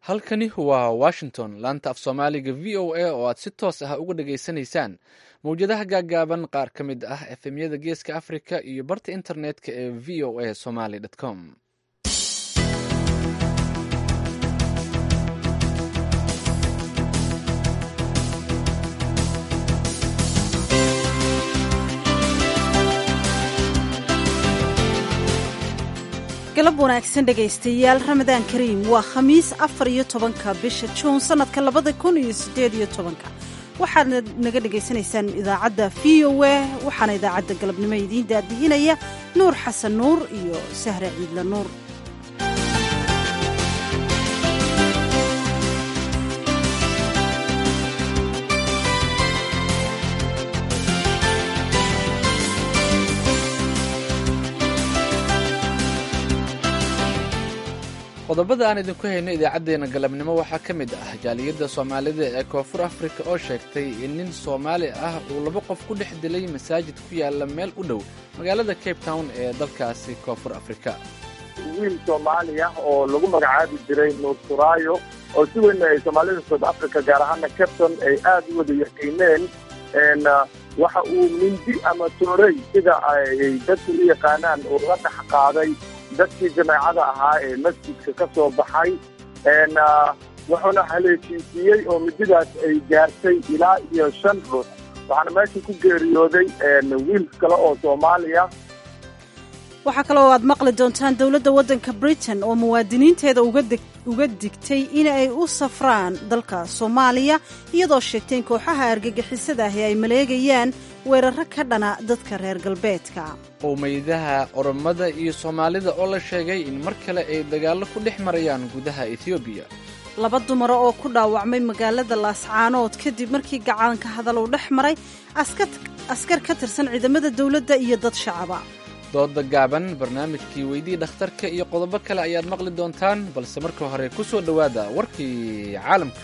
halkani waa washington laanta af soomaaliga v o a oo aad si toos ah uga dhageysanaysaan mawjadaha gaaggaaban qaar ka mid ah efemyada geeska africa iyo barta internetka ee v o a somaly com galab wanaagsan dhegaystayaal ramadaan kariim waa khamiis afar iyo tobanka bisha juun sannadka labada kun iyo siddeed iyo tobanka waxaadna naga dhegaysanaysaan idaacadda v o a waxaana idaacadda galabnimo idiin daadihinaya nuur xasan nuur iyo sahre ciidla nuur qodobada aan idinku hayno idaacaddeenna galabnimo waxaa ka mid ah jaaliyadda soomaalida ee koonfur afrika oo sheegtay in nin soomaali ah uu laba qof ku dhex dilay masaajid ku yaala meel u dhow magaalada cape town ee dalkaasi koonfur afrika wiil soomaali ah oo lagu magacaabi jiray nuursuraayo oo si weyn ay soomaalida south africa gaar ahaana capton ay aad u wada yaqiineen waxa uu mindi ama toorey sida ay dadku u yaqaanaan uu la dhex qaaday dadkii jamaacada ahaa ee masjidka ka soo baxay wuxuuna haleeshiisiiyey oo mididaas ay gaartay ilaa iyo shan ruux waxaana meesha ku geeriyooday wiil kale oo soomaaliya waxaa kaloo aad maqli doontaan dowladda waddanka britain oo muwaadiniinteeda uga digtay in ay u safraan dalka soomaaliya iyadoo sheegtay in kooxaha argagixisada ahi ay maleegayaan weeraro ka dhana dadka reer galbeedka qowmiyadaha oromada iyo soomaalida oo la sheegay in mar kale ay dagaallo ku dhex marayaan gudaha etoobiya laba dumaro oo ku dhaawacmay magaalada laascaanood kadib markii gacaanka hadal uu dhex maray askar ka tirsan ciidamada dowladda iyo dad shacaba dooda gaaban barnaamijkii weydii dhakhtarka iyo qodobo kale ayaad maqli doontaan balse marka hore ku soo dhowaada warkii caalamka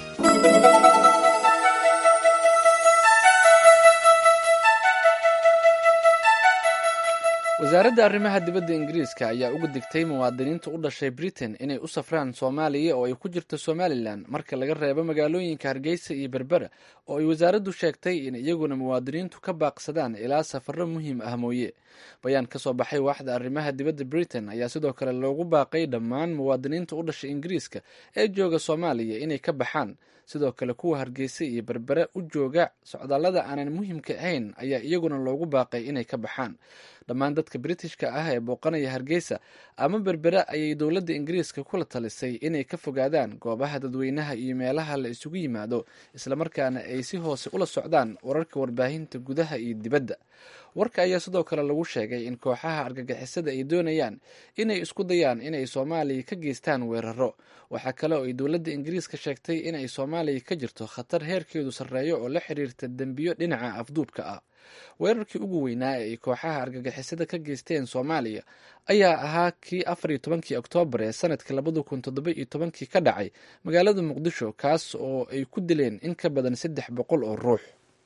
wasaaradda arrimaha dibadda ingiriiska ayaa uga digtay muwaadiniinta u dhashay britain inay u safraan soomaaliya oo ay ku jirto somalilan marka laga reebo magaalooyinka hargeysa iyo berbera oo ay wasaaraddu sheegtay in iyaguna muwaadiniintu ka baaqsadaan ilaa safarro muhiim ah mooye bayaan ka soo baxay waaxda arrimaha dibadda britain ayaa sidoo kale loogu baaqay dhammaan muwaadiniinta u dhashay ingiriiska ee jooga soomaaliya inay ka baxaan sidoo kale kuwa hargeysa iyo berbere u jooga socdaallada aanan muhiimka ahayn ayaa iyaguna loogu baaqay inay ka baxaan dhammaan dadka britishka ah ee booqanaya hargeysa ama berbere ayay dowladda ingiriiska kula talisay inay ka fogaadaan goobaha dadweynaha iyo meelaha la isugu yimaado islamarkaana ay si hoose ula socdaan wararka warbaahinta gudaha iyo dibadda warka ayaa sidoo kale lagu sheegay in kooxaha argagixisada ay doonayaan inay isku dayaan inay soomaaliya ka geystaan weeraro waxaa kale oo ay dowladda ingiriiska sheegtay inay soomaaliya ka jirto khatar heerkeedu sarreeyo oo la xiriirta dembiyo dhinaca afduubka ah weerarkii ugu weynaa ee ay kooxaha argagixisada ka geysteen soomaaliya ayaa ahaa kii afar iyo tobankii oktoobar ee sanadkii labada kun toddoba iyo tobankii ka dhacay magaalada muqdisho kaas oo ay ku dileen in ka badan saddex boqol oo ruux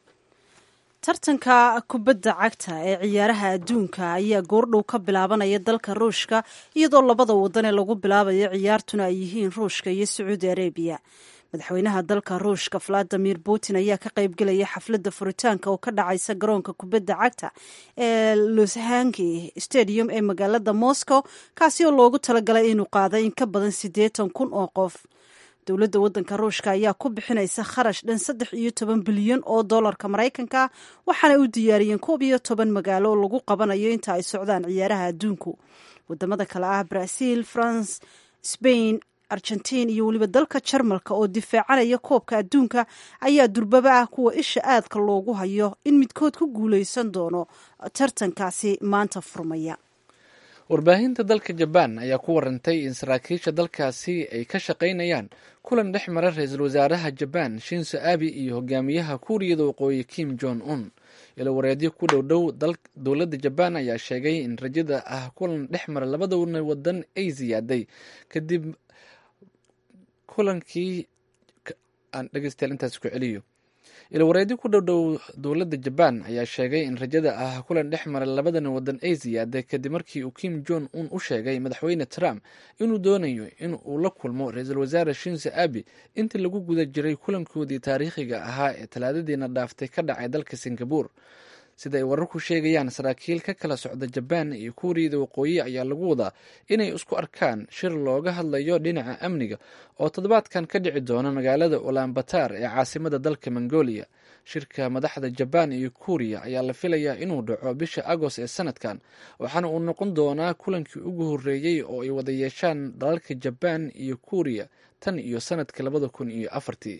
tartanka kubadda cagta ee ciyaaraha adduunka ayaa goordhow ka bilaabanaya dalka ruushka iyadoo labada wadan ee lagu bilaabayo ciyaartuna ay yihiin ruushka iyo sacuudi arabiya madaxweynaha dalka ruushka valadimir putin ayaa ka qaybgelaya xafladda furitaanka oo ka dhacaysa garoonka kubadda cagta ee lushanki stadium ee magaalada moscow kaasi oo loogu talagalay inuu qaada in ka badan siddeetan kun oo qof dowladda waddanka ruushka ayaa ku bixinaysa kharash dhan saddex iyo toban bilyan oo dollarka maraykanka waxaana u diyaariyeen koob iyo toban magaalo oo lagu qabanayo inta ay socdaan ciyaaraha adduunku wadamada kale ah brazil france spain argentiin iyo weliba dalka jarmalka oo difaacanaya koobka adduunka ayaa durbaba ah kuwa isha aadka loogu hayo in midkood ku guuleysan doono tartankaasi maanta furmaya warbaahinta dalka jabaan ayaa ku warantay in saraakiisha dalkaasi ay ka shaqaynayaan kulan dhex mara ra-iisul wasaaraha jabaan shinso abi iyo hogaamiyaha kuuriyada waqooyi kim jong un ilo wareedyo ku dhow dhow dowladda jabaan ayaa sheegay in rajada ah kulan dhex mara labada wadan ay ziyaaday kadib kulankii aan dhegeystayaal intaas ku celiyo ilwareedi ku dhowdhow dowladda jabaan ayaa sheegay in rajada ah kulan dhex mara labadan wadan ay ziyaaday kadib markii uu kim jon un u sheegay madaxweyne trump inuu doonayo in uu la kulmo ra-iisul wasaare shinse abi intii lagu guda jiray kulankoodii taariikhiga ahaa ee talaadadiina dhaaftay ka dhacay dalka singabur sida ay wararku sheegayaan saraakiil ka kala socda jabaan iyo kuuriyada waqooyi ayaa lagu wadaa inay isku arkaan shir looga hadlayo dhinaca amniga oo toddobaadkan ka dhici doona magaalada ulanbatar ee caasimada dalka mongolia shirka madaxda jabaan iyo kuuriya ayaa la filayaa inuu dhaco bisha agost ee sanadkan waxaana uu noqon doonaa kulankii ugu horreeyey oo ay wada yeeshaan dalalka jabaan iyo kuuriya tan iyo sanadka labada kun iyo afartii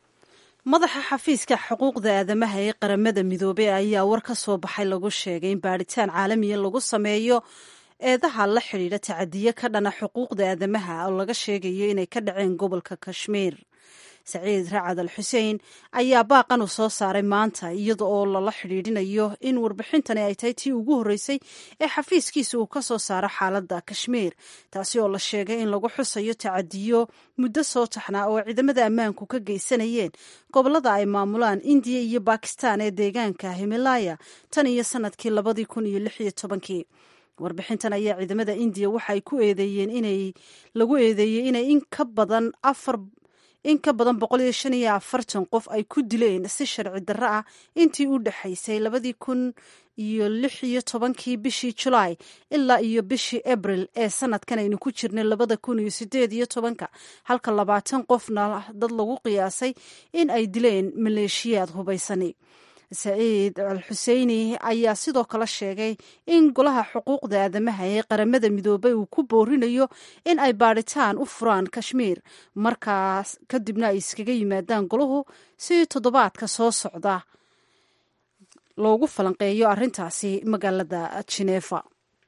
madaxa xafiiska xuquuqda aadamaha ee qaramada midoobey ayaa war ka soo baxay lagu sheegay in baadhitaan caalamiya lagu sameeyo eedaha la xidhiidha tacadiyo ka dhana xuquuqda aadamaha oo laga sheegayo inay ka dhaceen gobolka kashmiir saciid racad al xuseen ayaa baaqan u soo saaray maanta iyada oo lala xidhiidhinayo in warbixintani ay tahay tii ugu horreysay ee xafiiskiisa uu ka soo saaro xaaladda kashmiir taasi oo la sheegay in lagu xusayo tacadiyo muddo soo taxnaa oo ciidamada ammaanku ka geysanayeen gobolada ay maamulaan indiya iyo bakistan ee deegaanka himalaya tan iyo sanadkii labadii kun iyo lix iyo tobankii warbixintan ayaa ciidamada indiya waxa ay ku eedeeyeen inay lagu eedeeyey inay in ka badan afar in ka badan boqol iyo shan iyo afartan qof ay ku dileen si sharci darro ah intii u dhexaysay labadii kun iyo lix iyo tobankii bishii julaay ilaa iyo bishii abril ee sanadkan aynu ku jirnay labada kun iyo sideed iyo tobanka halka labaatan qofna dad lagu qiyaasay in ay dileen maleeshiyaad hubaysani saciid al xuseyni ayaa sidoo kale sheegay in golaha xuquuqda aadamaha ee qaramada midoobay uu ku boorinayo in ay baadhitaan u furaan kashmiir markaas kadibna ay iskaga yimaadaan golahu si toddobaadka soo socda loogu falanqeeyo arrintaasi magaalada jineefa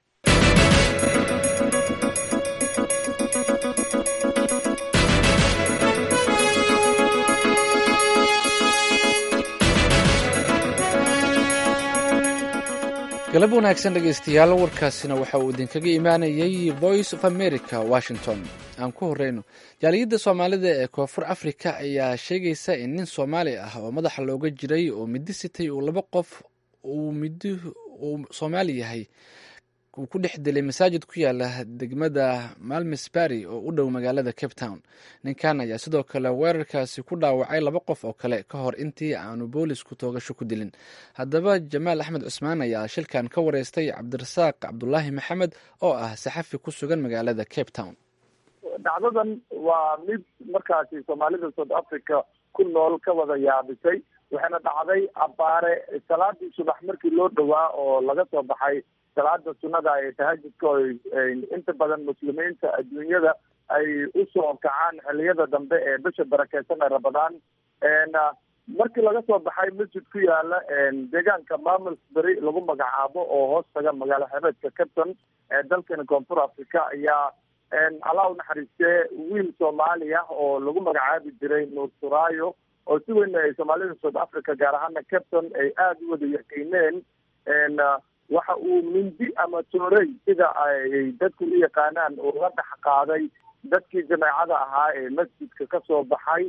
galab wanaagsan dhegeystayaal warkaasina waxa uu idinkaga imaanayay voice of america washington aan ku horeyno jaaliyadda soomaalida ee koonfur africa ayaa sheegaysa in nin soomaali ah oo madaxa looga jiray oo midi sitay uu laba qof uu midi uu soomaali yahay uu ku dhex dilay masaajid ku yaala degmada malmisbury oo u dhow magaalada cape town ninkan ayaa sidoo kale weerarkaasi ku dhaawacay laba qof oo kale ka hor intii aanu boolisku toogasho ku dilin haddaba jamaal axmed cusmaan ayaa shilkan ka wareystay cabdirasaaq cabdulaahi maxamed oo ah saxafi ku sugan magaalada cape town dhacdadan waa mid markaasi soomaalida south africa ku nool ka wada yaabisay waxayna dhacday abbaare salaadii subax markii loo dhowaa oo laga soo baxay salaada sunnada ee tahajudka oo inta badan muslimiinta adduunyada ay usoo kacaan xiliyada dambe ee bisha barakeysan ee ramadaan markii laga soo baxay masjid ku yaala deegaanka mamelsbury lagu magacaabo oo hoos taga magaalo xebeedka capton ee dalkani koonfur africa ayaa allah u naxariistee wiil soomaali ah oo lagu magacaabi jiray nuur suraayo oo si weyn ay soomaalida south africa gaar ahaana capton ay aada u wada yaqiineen waxa uu mindi ama toorey sida ay dadku u yaqaanaan oo la dhex qaaday dadkii jameecada ahaa ee masjidka ka soo baxay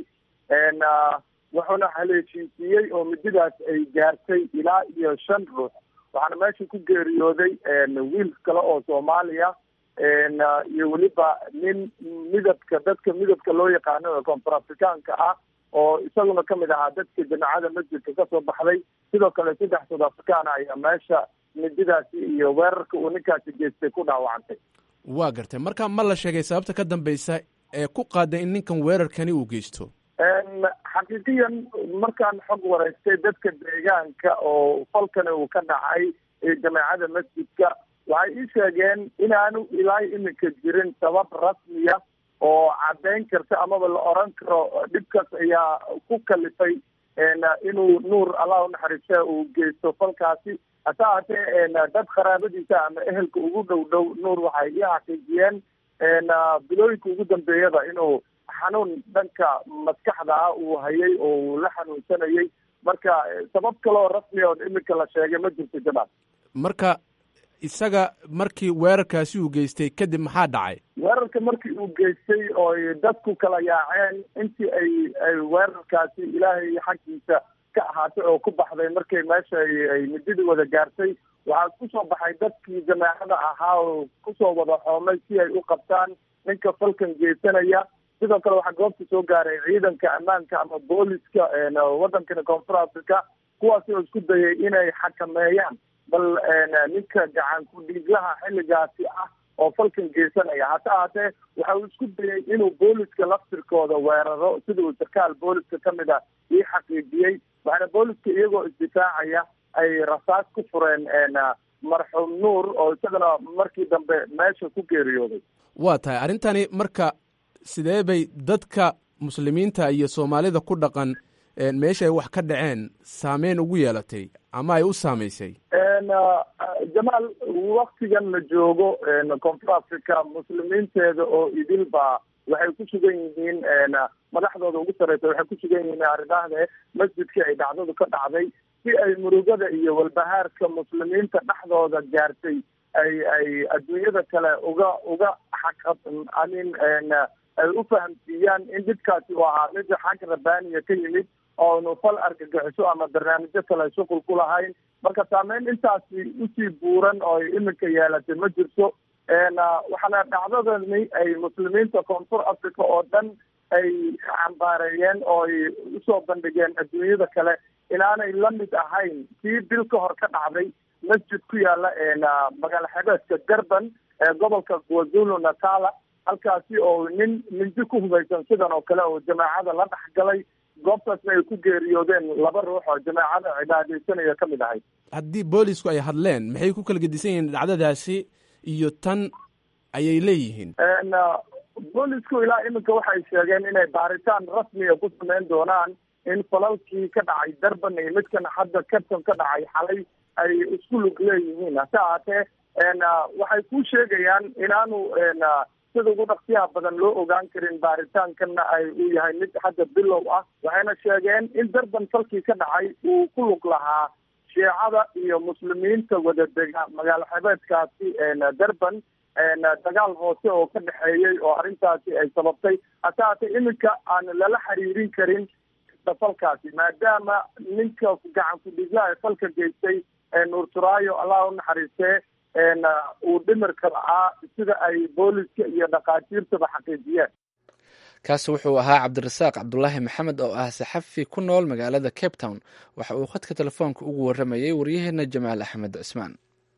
wuxuuna haleeshiisiiyey oo mididaas ay gaartay ilaa iyo shan ruux waxaana meesha ku geeriyooday wiil kale oo soomaaliya iyo weliba nin midabka dadka midabka loo yaqaano ee koonfur afrikaanka ah oo isaguna kamid ahaa dadka jameecada masjidka kasoo baxday sidoo kale saddex south africana ayaa meesha mididaasi iyo weerarka uu ninkaasi geystay ku dhaawacantay waa gartay marka ma la sheegay sababta ka dambeysa ee ku qaada in ninkan weerarkani uu geysto xaqiiqiyan markaan xog wareystay dadka deegaanka oo falkani uu ka dhacay jameecada masjidka waxay ii sheegeen inaanu ilaa iminka jirin sabab rasmiya oo caddeyn karta amaba la oran karo dhibkaas ayaa ku kalifay inuu nuur allah unaxariiste uu geysto falkaasi hase haatee dad qaraabadiisa ama ehelka ugu dhow dhow nuur waxay ii xaqiijiyeen bilooyinka ugu dambeeyada inuu xanuun dhanka maskaxda ah uu hayay oo uu la xanuunsanayay marka sabab kaleoo rasmi oo iminka la sheegay ma jirto jamaal marka isaga markii weerarkaasi uu geystay kadib maxaa dhacay weerarka markii uu geystay ooy dadku kala yaaceen intii ay ay weerarkaasi ilaahay xaggiisa ka ahaatay oo ku baxday markay meesha ay mididii wada gaartay waxaa kusoo baxay dadkii jamaacada ahaa oo kusoo wada xoomay si ay u qabtaan ninka falkan geysanaya sidoo kale waxaa goobta soo gaaray ciidanka ammaanka ama booliska wadankani koonfur africa kuwaasi oo isku dayay inay xakameeyaan bal ninka gacan ku-dhiiglaha xilligaasi ah oo falkan geysanaya hase ahaatee waxa uu isku dayay inuu booliska laftirkooda weeraro sida uu sarkaal booliska kamid a ii xaqiijiyey waxaana booliska iyagoo isdifaacaya ay rasaas ku fureen marxuum nuur oo isagana markii dambe meesha ku geeriyooday waa tahay arrintani marka sidee bay dadka muslimiinta iyo soomaalida ku dhaqan meesha ay wax ka dhaceen saameyn ugu yeelatay ama ay u saamaysay jamaal waktigan la joogo koonfur africa muslimiinteeda oo idilba waxay ku sugan yihiin madaxdooda ugu sarreysa waxay ku sugan yihiin arrimahde masjidkii ay dhacdadu ka dhacday si ay murugada iyo walbahaarka muslimiinta dhexdooda gaartay ay ay adduunyada kale uga uga xaq amin ay u fahamsiiyaan in dhibkaasi uu ahaa mid xag rabbaaniya ka yimid oonu fal argagixiso ama barnaamijyo kale shuqul ku lahayn marka saameyn intaasi usii buuran oo ay iminka yeelatay ma jirto waxaana dhacdadani ay muslimiinta koonfur africa oo dhan ay cambaareeyeen oo ay usoo bandhigeen adduunyada kale inaanay la mid ahayn kii bil ka hor ka dhacday masjid ku yaala magaalo xebeedka durban ee gobolka kwazulu natala halkaasi oo nin mindi ku hubaysan sidan oo kale oo jamaacada la dhexgalay goobtaasna ay ku geeriyoodeen laba ruux oo jamaacada cibaadeysanaya ka mid ahayd haddii boolisku ay hadleen maxay ku kala gedisan yihiin dhacdadaasi iyo tan ayay leeyihiin boolisku ilaa iminka waxay sheegeen inay baaritaan rasmiga ku sameyn doonaan in falalkii ka dhacay durban iyo midkan hadda capton ka dhacay xalay ay isku lug leeyihiin hase ahaatee waxay ku sheegayaan inaanu sida ugu dhaqsiyaha badan loo ogaan karin baaritaankanna ay uu yahay mid hadda bilow ah waxayna sheegeen in durban falkii ka dhacay uu ku lug lahaa shiicada iyo muslimiinta wada dega magaalo xebeedkaasi durban dagaal hoose oo ka dhexeeyey oo arrintaasi ay sababtay hase haatee iminka aan lala xiriirin karin falkaasi maadaama ninka gacan ku-dhiiglaha falka geystay nuur turaayo allah u naxariistee uu dhimirka la'aa sida ay booliska iyo dhakhaatiirtaba xaqiijiyeen kaasi wuxuu ahaa cabdirasaaq cabdulaahi maxamed oo ah saxafi ku nool magaalada cape town waxa uu khadka telefoonka ugu warramayay waryaheena jamaal axmed cismaan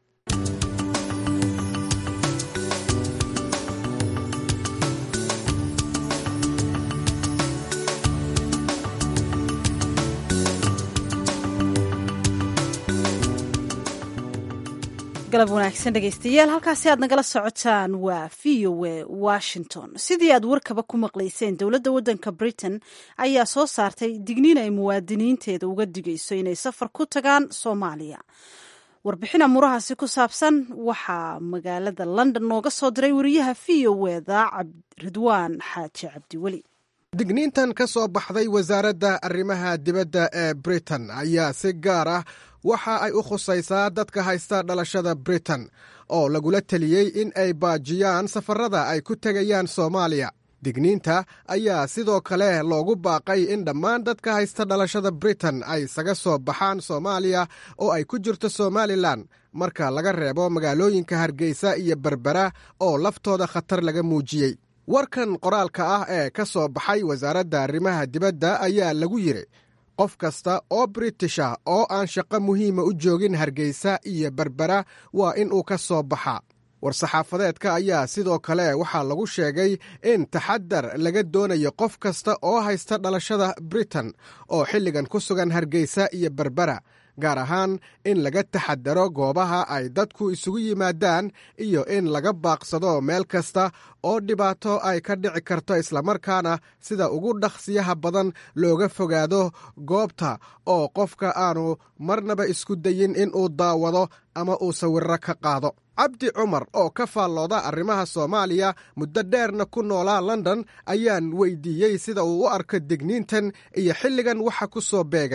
galab wanaagsan dhegaystayaal halkaasi aad nagala socotaan waa v o a washington sidii aad warkaba ku maqlayseen dowladda waddanka britain ayaa soo saartay digniin ay muwaadiniinteeda uga digayso inay safar ku tagaan soomaaliya warbixin amuurahaasi ku saabsan waxaa magaalada london nooga soo diray wariyaha v o eda ridwaan xaaji cabdiweli digniintan ka soo baxday wasaaradda arrimaha dibadda ee britain ayaa si gaar ah waxa ay u khusaysaa dadka haysta dhalashada britain oo lagula teliyey in ay baajiyaan safarada ay ku tegayaan soomaaliya digniinta ayaa sidoo kale loogu baaqay in dhammaan dadka haysta dhalashada britain ay isaga soo baxaan soomaaliya oo ay ku jirto somalilan marka laga reebo magaalooyinka hargeysa iyo berbera oo laftooda khatar laga muujiyey warkan qoraalka ah ee ka soo baxay wasaaradda arrimaha dibadda ayaa lagu yidhi qof kasta oo british ah oo aan shaqo muhiima u joogin hargeysa iyo berbera waa in uu ka soo baxaa war-saxaafadeedka ayaa sidoo kale waxaa lagu sheegay in taxadar laga doonayo qof kasta oo haysta dhalashada britain oo xilligan ku sugan hargeysa iyo berbera gaar ahaan in laga taxadaro goobaha ay dadku isugu yimaadaan iyo in laga baaqsado meel kasta oo dhibaato ay ka dhici karto islamarkaana sida ugu dhaqsiyaha badan looga fogaado goobta oo qofka aanu marnaba isku dayin in uu daawado ama uu sawirro ka qaado cabdi cumar oo ka faallooda arrimaha soomaaliya muddo dheerna ku noolaa london ayaan weydiiyey sida uu u arko digniintan iyo xilligan waxa ku soo beegay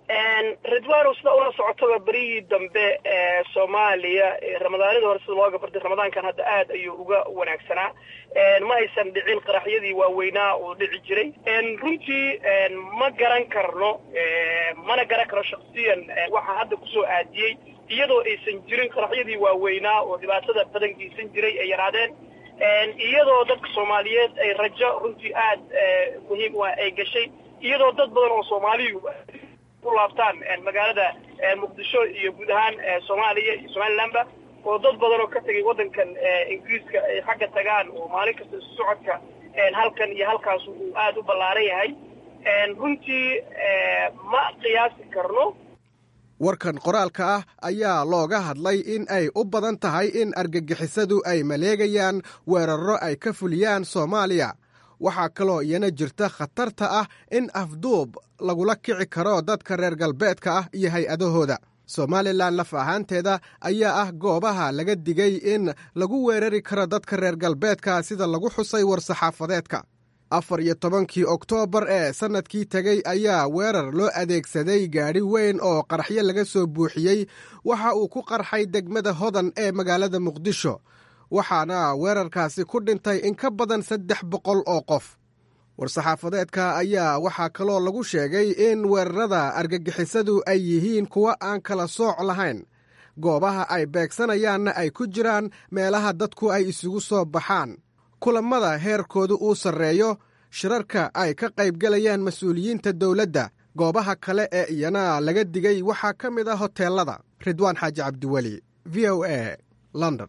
ridwano sida ula socotaba berihii dambe ee soomaaliya ramadaanadii hore sida looga bartay ramadaankan hadda aad ayuu uga wanaagsanaa ma aysan dhicin qaraxyadii waaweynaa oo dhici jiray runtii ma garan karno mana garan karno shaksiyan waxaa hadda kusoo aadiyey iyadoo aysan jirin qaraxyadii waaweynaa oo dhibaatada badan geysan jiray ay yaraadeen iyadoo dadka soomaaliyeed ay rajo runtii aad muhiim u ah ay gashay iyadoo dad badan oo soomaaliyu ku laabtaan magaalada muqdisho iyo guud ahaan soomaaliya iyo somalilandba oo dad badan oo ka tegay waddankan ingiriiska ay xagga tagaan oo maalin kasta isu socodka halkan iyo halkaas uu aada u ballaaran yahay runtii ma qiyaasi karno warkan qoraalka ah ayaa looga hadlay in ay u badan tahay in argagixisadu ay maleegayaan weerarro ay ka fuliyaan soomaaliya waxaa kaloo iyana jirta khatarta ah in afduub lagula kici karo dadka reer galbeedka ah iyo hay-adahooda somalilan laf ahaanteeda ayaa ah goobaha laga digay in lagu weerari karo dadka reer galbeedka sida lagu xusay war-saxaafadeedka afar iyo tobankii oktoobar ee sannadkii tegey ayaa weerar loo adeegsaday gaadhi weyn oo qaraxyo laga soo buuxiyey waxa uu ku qarxay degmada hodan ee magaalada muqdisho waxaana weerarkaasi ku dhintay in ka badan saddex boqol oo qof war-saxaafadeedka ayaa waxaa kaloo lagu sheegay in weerarada argagixisadu ay yihiin kuwa aan kala sooc lahayn goobaha ay beegsanayaanna ay ku jiraan meelaha dadku ay isugu soo baxaan kulammada heerkoodu uu sarreeyo shirarka ay ka qaybgalayaan mas-uuliyiinta dowladda goobaha kale ee iyana laga digay waxaa ka mid ah hoteelada ridwaan xaaji cabdiweli v o a london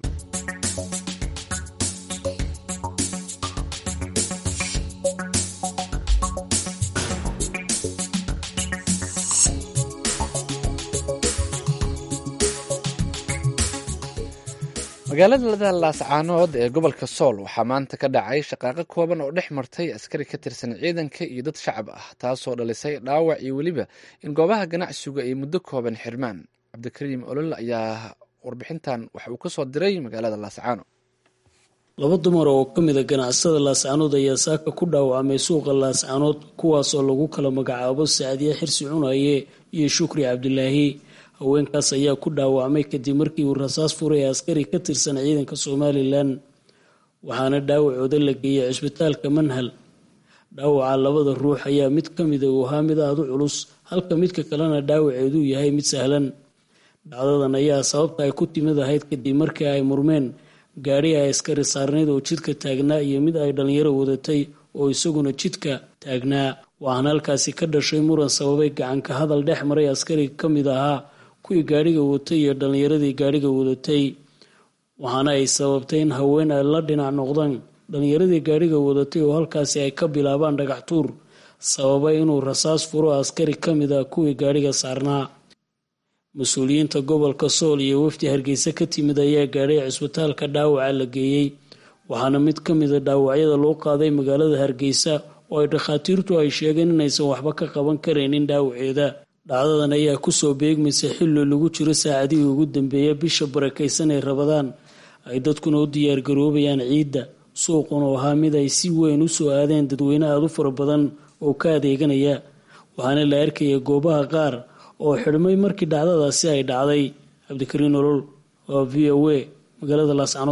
magaalada laascaanood ee gobolka sool waxaa maanta ka dhacay shaqaaqo kooban oo dhex martay askari ka tirsan ciidanka iyo dad shacab ah taasoo dhalisay dhaawac iyo weliba in goobaha ganacsigu ay muddo kooban xirmaan cabdikariim olol ayaa warbixintan waxa uu kasoo diray magaalada laascaano laba dumar oo ka mid a ganacsada laascaanood ayaa saaka ku dhaawacmay suuqa laascaanood kuwaasoo lagu kala magacaabo sacadiye xirsi cunaye iyo shukri cabdilaahi haweenkaas ayaa ku dhaawacmay kadib markii uu rasaas furay askari ka tirsan ciidanka somalilan waxaana dhaawacooda la geeyay cisbitaalka manhal dhaawaca labada ruux ayaa mid ka mida uu ahaa mid aada u culus halka midka kalena dhaawaceeduu yahay mid sahlan dhacdadan ayaa sababta ay ku timid ahayd kadib markii ay murmeen gaadhi ay askari saarneyd oo jidka taagnaa iyo mid ay dhallinyaro wadatay oo isaguna jidka taagnaa waxaana halkaasi ka dhashay muran sababay gacanka hadal dhex maray askari ka mid ahaa kuwii gaadhiga watay iyo dhallinyaradii gaadhiga wadatay waxaana ay sababtay in haween ay la dhinac noqdaan dhallinyaradii gaadhiga wadatay oo halkaasi ay ka bilaabaan dhagax tuur sababay inuu rasaas furo askari ka mid ah kuwii gaadhiga saarnaa mas-uuliyiinta gobolka sool iyo wafdi hargeysa ka timid ayaa gaadhay cisbitaalka dhaawaca la geeyey waxaana mid ka mida dhaawacyada loo qaaday magaalada hargeysa oo ay dhakhaatiirtu ay sheegeen inaysan waxba ka qaban karaynin dhaawaceeda dhacdadan ayaa kusoo beegmaysa xilli lagu jiro saacadihii ugu dambeeya bisha barakaysan ee rabadaan ay dadkuna u diyaargaroobayaan ciidda suuqun oo ahaa mid ay si weyn u soo aadeen dadweyne aada u fara badan oo ka adeeganaya waxaana la arkaya goobaha qaar oo xidhmay markii dhacdadaasi ay dhacday cabdikariin olol waa v o a magaalada laascanood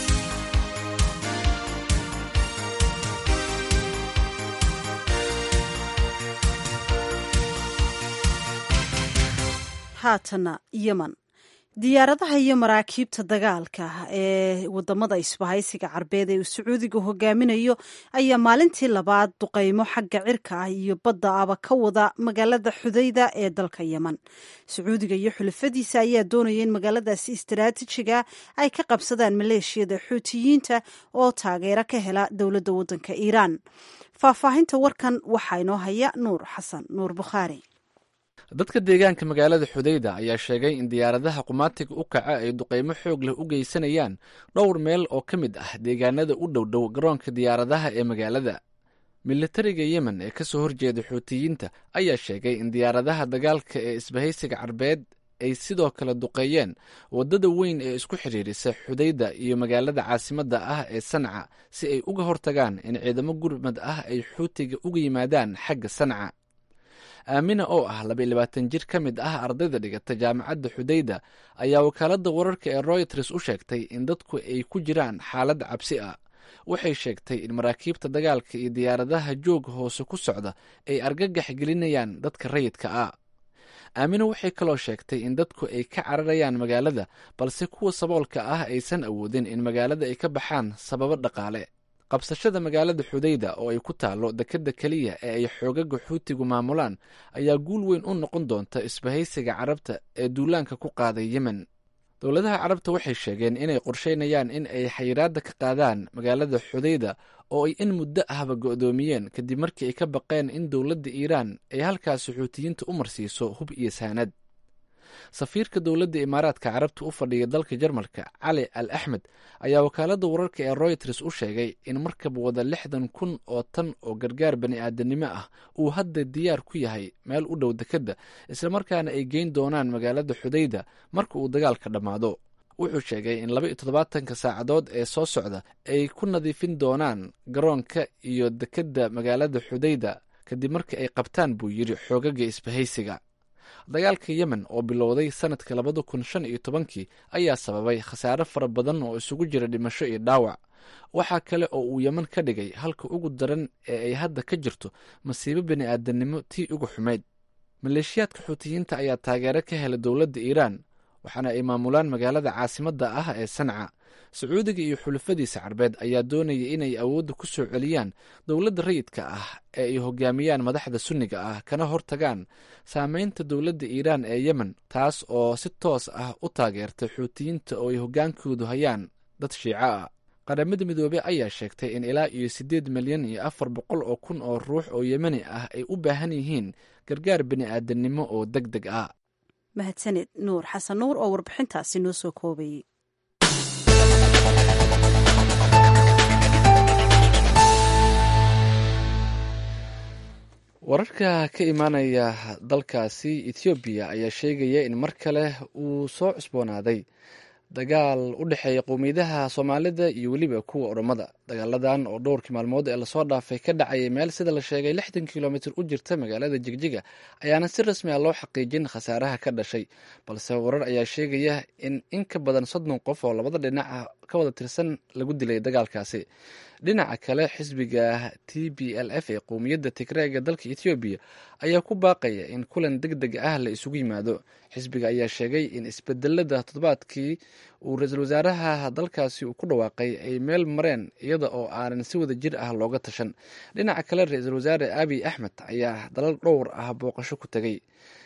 haatana yeman diyaaradaha iyo maraakiibta dagaalka ee wadamada isbahaysiga carbeed ee uu sacuudiga hogaaminayo ayaa maalintii labaad duqeymo xagga cirka ah iyo badda aba ka wada magaalada xudayda ee dalka yeman sacuudiga iyo xulafadiisa ayaa doonaya in magaaladaasi istaraatijiga ay ka qabsadaan maleeshiyada xuutiyiinta oo taageero ka hela dowladda wadanka iiraan faahfaahinta warkan waxaa inoo haya nuur xasan nuur bukhaari dadka deegaanka magaalada xudayda ayaa sheegay in diyaaradaha qumaatiga u kaca ay duqeymo xoog leh u geysanayaan dhowr meel oo ka mid ah deegaanada u dhowdhow garoonka diyaaradaha ee magaalada militariga yemen ee kasoo horjeeda xuutiyiinta ayaa sheegay in diyaaradaha dagaalka ee isbahaysiga carbeed ay sidoo kale duqeeyeen waddada weyn ee isku xidhiirisa xudayda iyo magaalada caasimadda ah ee sanca si ay uga hortagaan in ciidamo gurmad ah ay xuutiga uga yimaadaan xagga sanca aamina oo ah labaiyo labaatan jir ka mid ah ardayda dhigata jaamacadda xudayda ayaa wakaaladda wararka ee royters u sheegtay in dadku ay ku jiraan xaalad cabsi ah waxay sheegtay in maraakiibta dagaalka iyo diyaaradaha jooga hoose ku socda ay argagax gelinayaan dadka rayidka ah aamina waxay kaloo sheegtay in dadku ay ka cararayaan magaalada balse kuwa saboolka ah aysan awoodin in magaalada ay ka baxaan sababo dhaqaale qabsashada magaalada xudayda oo ay ku taalo dekedda keliya ee ay xoogaga xuutigu maamulaan ayaa guul weyn u noqon doonta isbahaysiga carabta ee duulaanka ku qaaday yemen dowladaha carabta waxay sheegeen inay qorsheynayaan in ay xayiraadda ka qaadaan magaalada xudayda oo ay in muddo ahba go'doomiyeen kadib markii ay ka baqeen in dowladda iiraan ay halkaasi xuutiyiinta u marsiiso hub iyo saanad safiirka dowladda imaaraadka carabta u fadhiya dalka jarmalka cali al axmed ayaa wakaaladda wararka ee royters u sheegay in markab wada lixdan kun oo tan oo gargaar bani aadanimo ah uu hadda diyaar ku yahay meel u dhow dekedda islamarkaana ay geyn doonaan magaalada xudayda marka uu dagaalka dhammaado wuxuu sheegay in laba iyo toddobaatanka saacadood ee soo socda ay ku nadiifin doonaan garoonka iyo dekedda magaalada xudayda kadib markii ay qabtaan buu yidhi xoogaga isbahaysiga dagaalka yemen oo bilowday sanadka labada kun shan iyo tobankii ayaa sababay khasaare fara badan oo isugu jira dhimasho iyo dhaawac waxaa kale oo uu yemen ka dhigay halka ugu daran ee ay hadda ka jirto masiibo bini aadamnimo tii ugu xumayd maleeshiyaadka xuutiyiinta ayaa taageero ka helay dowladda iiraan waxaana ay maamulaan magaalada caasimadda ah ee sanca sacuudiga iyo xulafadiisa carbeed ayaa doonaya inay awoodda ku soo celiyaan dowladda rayidka ah ee ay hogaamiyaan madaxda sunniga ah kana hortagaan saameynta dowladda iiraan ee yemen taas oo si toos ah u taageertay xuutiyiinta oo ay hoggaankoodu hayaan dad shiico ah qaramada midoobey ayaa sheegtay in ilaa iyo siddeed milyan iyo afar boqol oo kun oo ruux oo yemeni ah ay u baahan yihiin gargaar bini aadamnimo oo deg deg ah mahadsaned nuur xasan nuur oo warbixintaasi noo soo koobayey wararka ka imaanaya dalkaasi ethoobiya ayaa sheegaya in mar kale uu soo cusboonaaday dagaal u dhexeeya qowmiyadaha soomaalida iyo weliba kuwa oromada dagaaladan oo dhowrkii maalmood ee lasoo dhaafay ka dhacayay meel sida la sheegay lixdan kilomitr u jirta magaalada jigjiga ayaana si rasmi a loo xaqiijin khasaaraha ka dhashay balse warar ayaa sheegaya in in ka badan soddon qof oo labada dhinac ka wada tirsan lagu dilay dagaalkaasi dhinaca kale xisbiga t b l f ee qowmiyadda tigreega dalka ethoobiya ayaa ku baaqaya in kulan deg deg ah la isugu yimaado xisbiga ayaa sheegay in isbedelada toddobaadkii uu ra-iisul wasaaraha dalkaasi uu ku dhawaaqay ay meel mareen iyada oo aanan si wada jir ah looga tashan dhinaca kale ra-iisul wasaare abiy axmed ayaa dalal dhowr ah booqasho ku tegay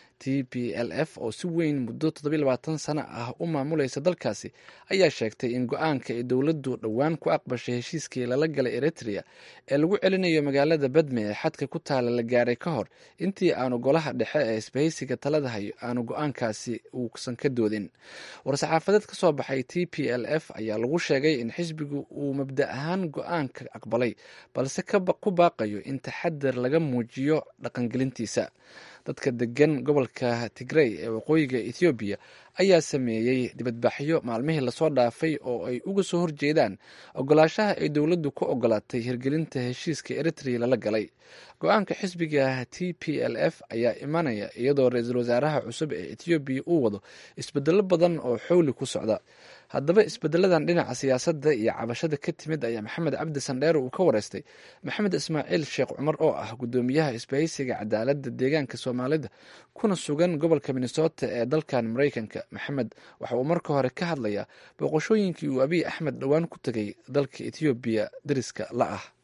t p l f oo si weyn muddo toddobiy labaatan sano ah u maamulaysa dalkaasi ayaa sheegtay in go-aanka ay dowladdu dhowaan ku aqbashay heshiiskii lala galay eritrea ee lagu celinayo magaalada badme ee xadka ku taala la gaaray ka hor intii aanu golaha dhexe ee isbahaysiga talada hayo aanu go-aankaasi uusan ka doodin war-saxaafadeed ka soo baxay t p l f ayaa lagu sheegay in xisbigu uu mabda ahaan go-aanka aqbalay balse ku baaqayo in taxadar laga muujiyo dhaqangelintiisa dadka degan gobolka tigrey ee waqooyiga ethoobiya ayaa sameeyey dibadbaxyo maalmihii lasoo dhaafay oo ay uga soo horjeedaan ogolaashaha ay dowladdu ku ogolaatay hirgelinta heshiiska eritrea lala galay go-aanka xisbiga t p l f ayaa imanaya iyadoo ra-iisul wasaaraha cusub ee ethoobiya uu wado isbedelo badan oo xowli ku socda haddaba isbedeladan dhinaca siyaasadda iyo cabashada ka timid ayaa maxamed cabdi sandheer uu ka wareystay maxamed ismaaciil sheekh cumar oo ah guddoomiyaha isbahaysiga cadaaladda deegaanka soomaalida kuna sugan gobolka minnesota ee dalkan maraykanka maxamed waxa uu marka hore ka hadlayaa booqashooyinkii uu abiy axmed dhowaan ku tegay dalka ethoobiya dariska la ah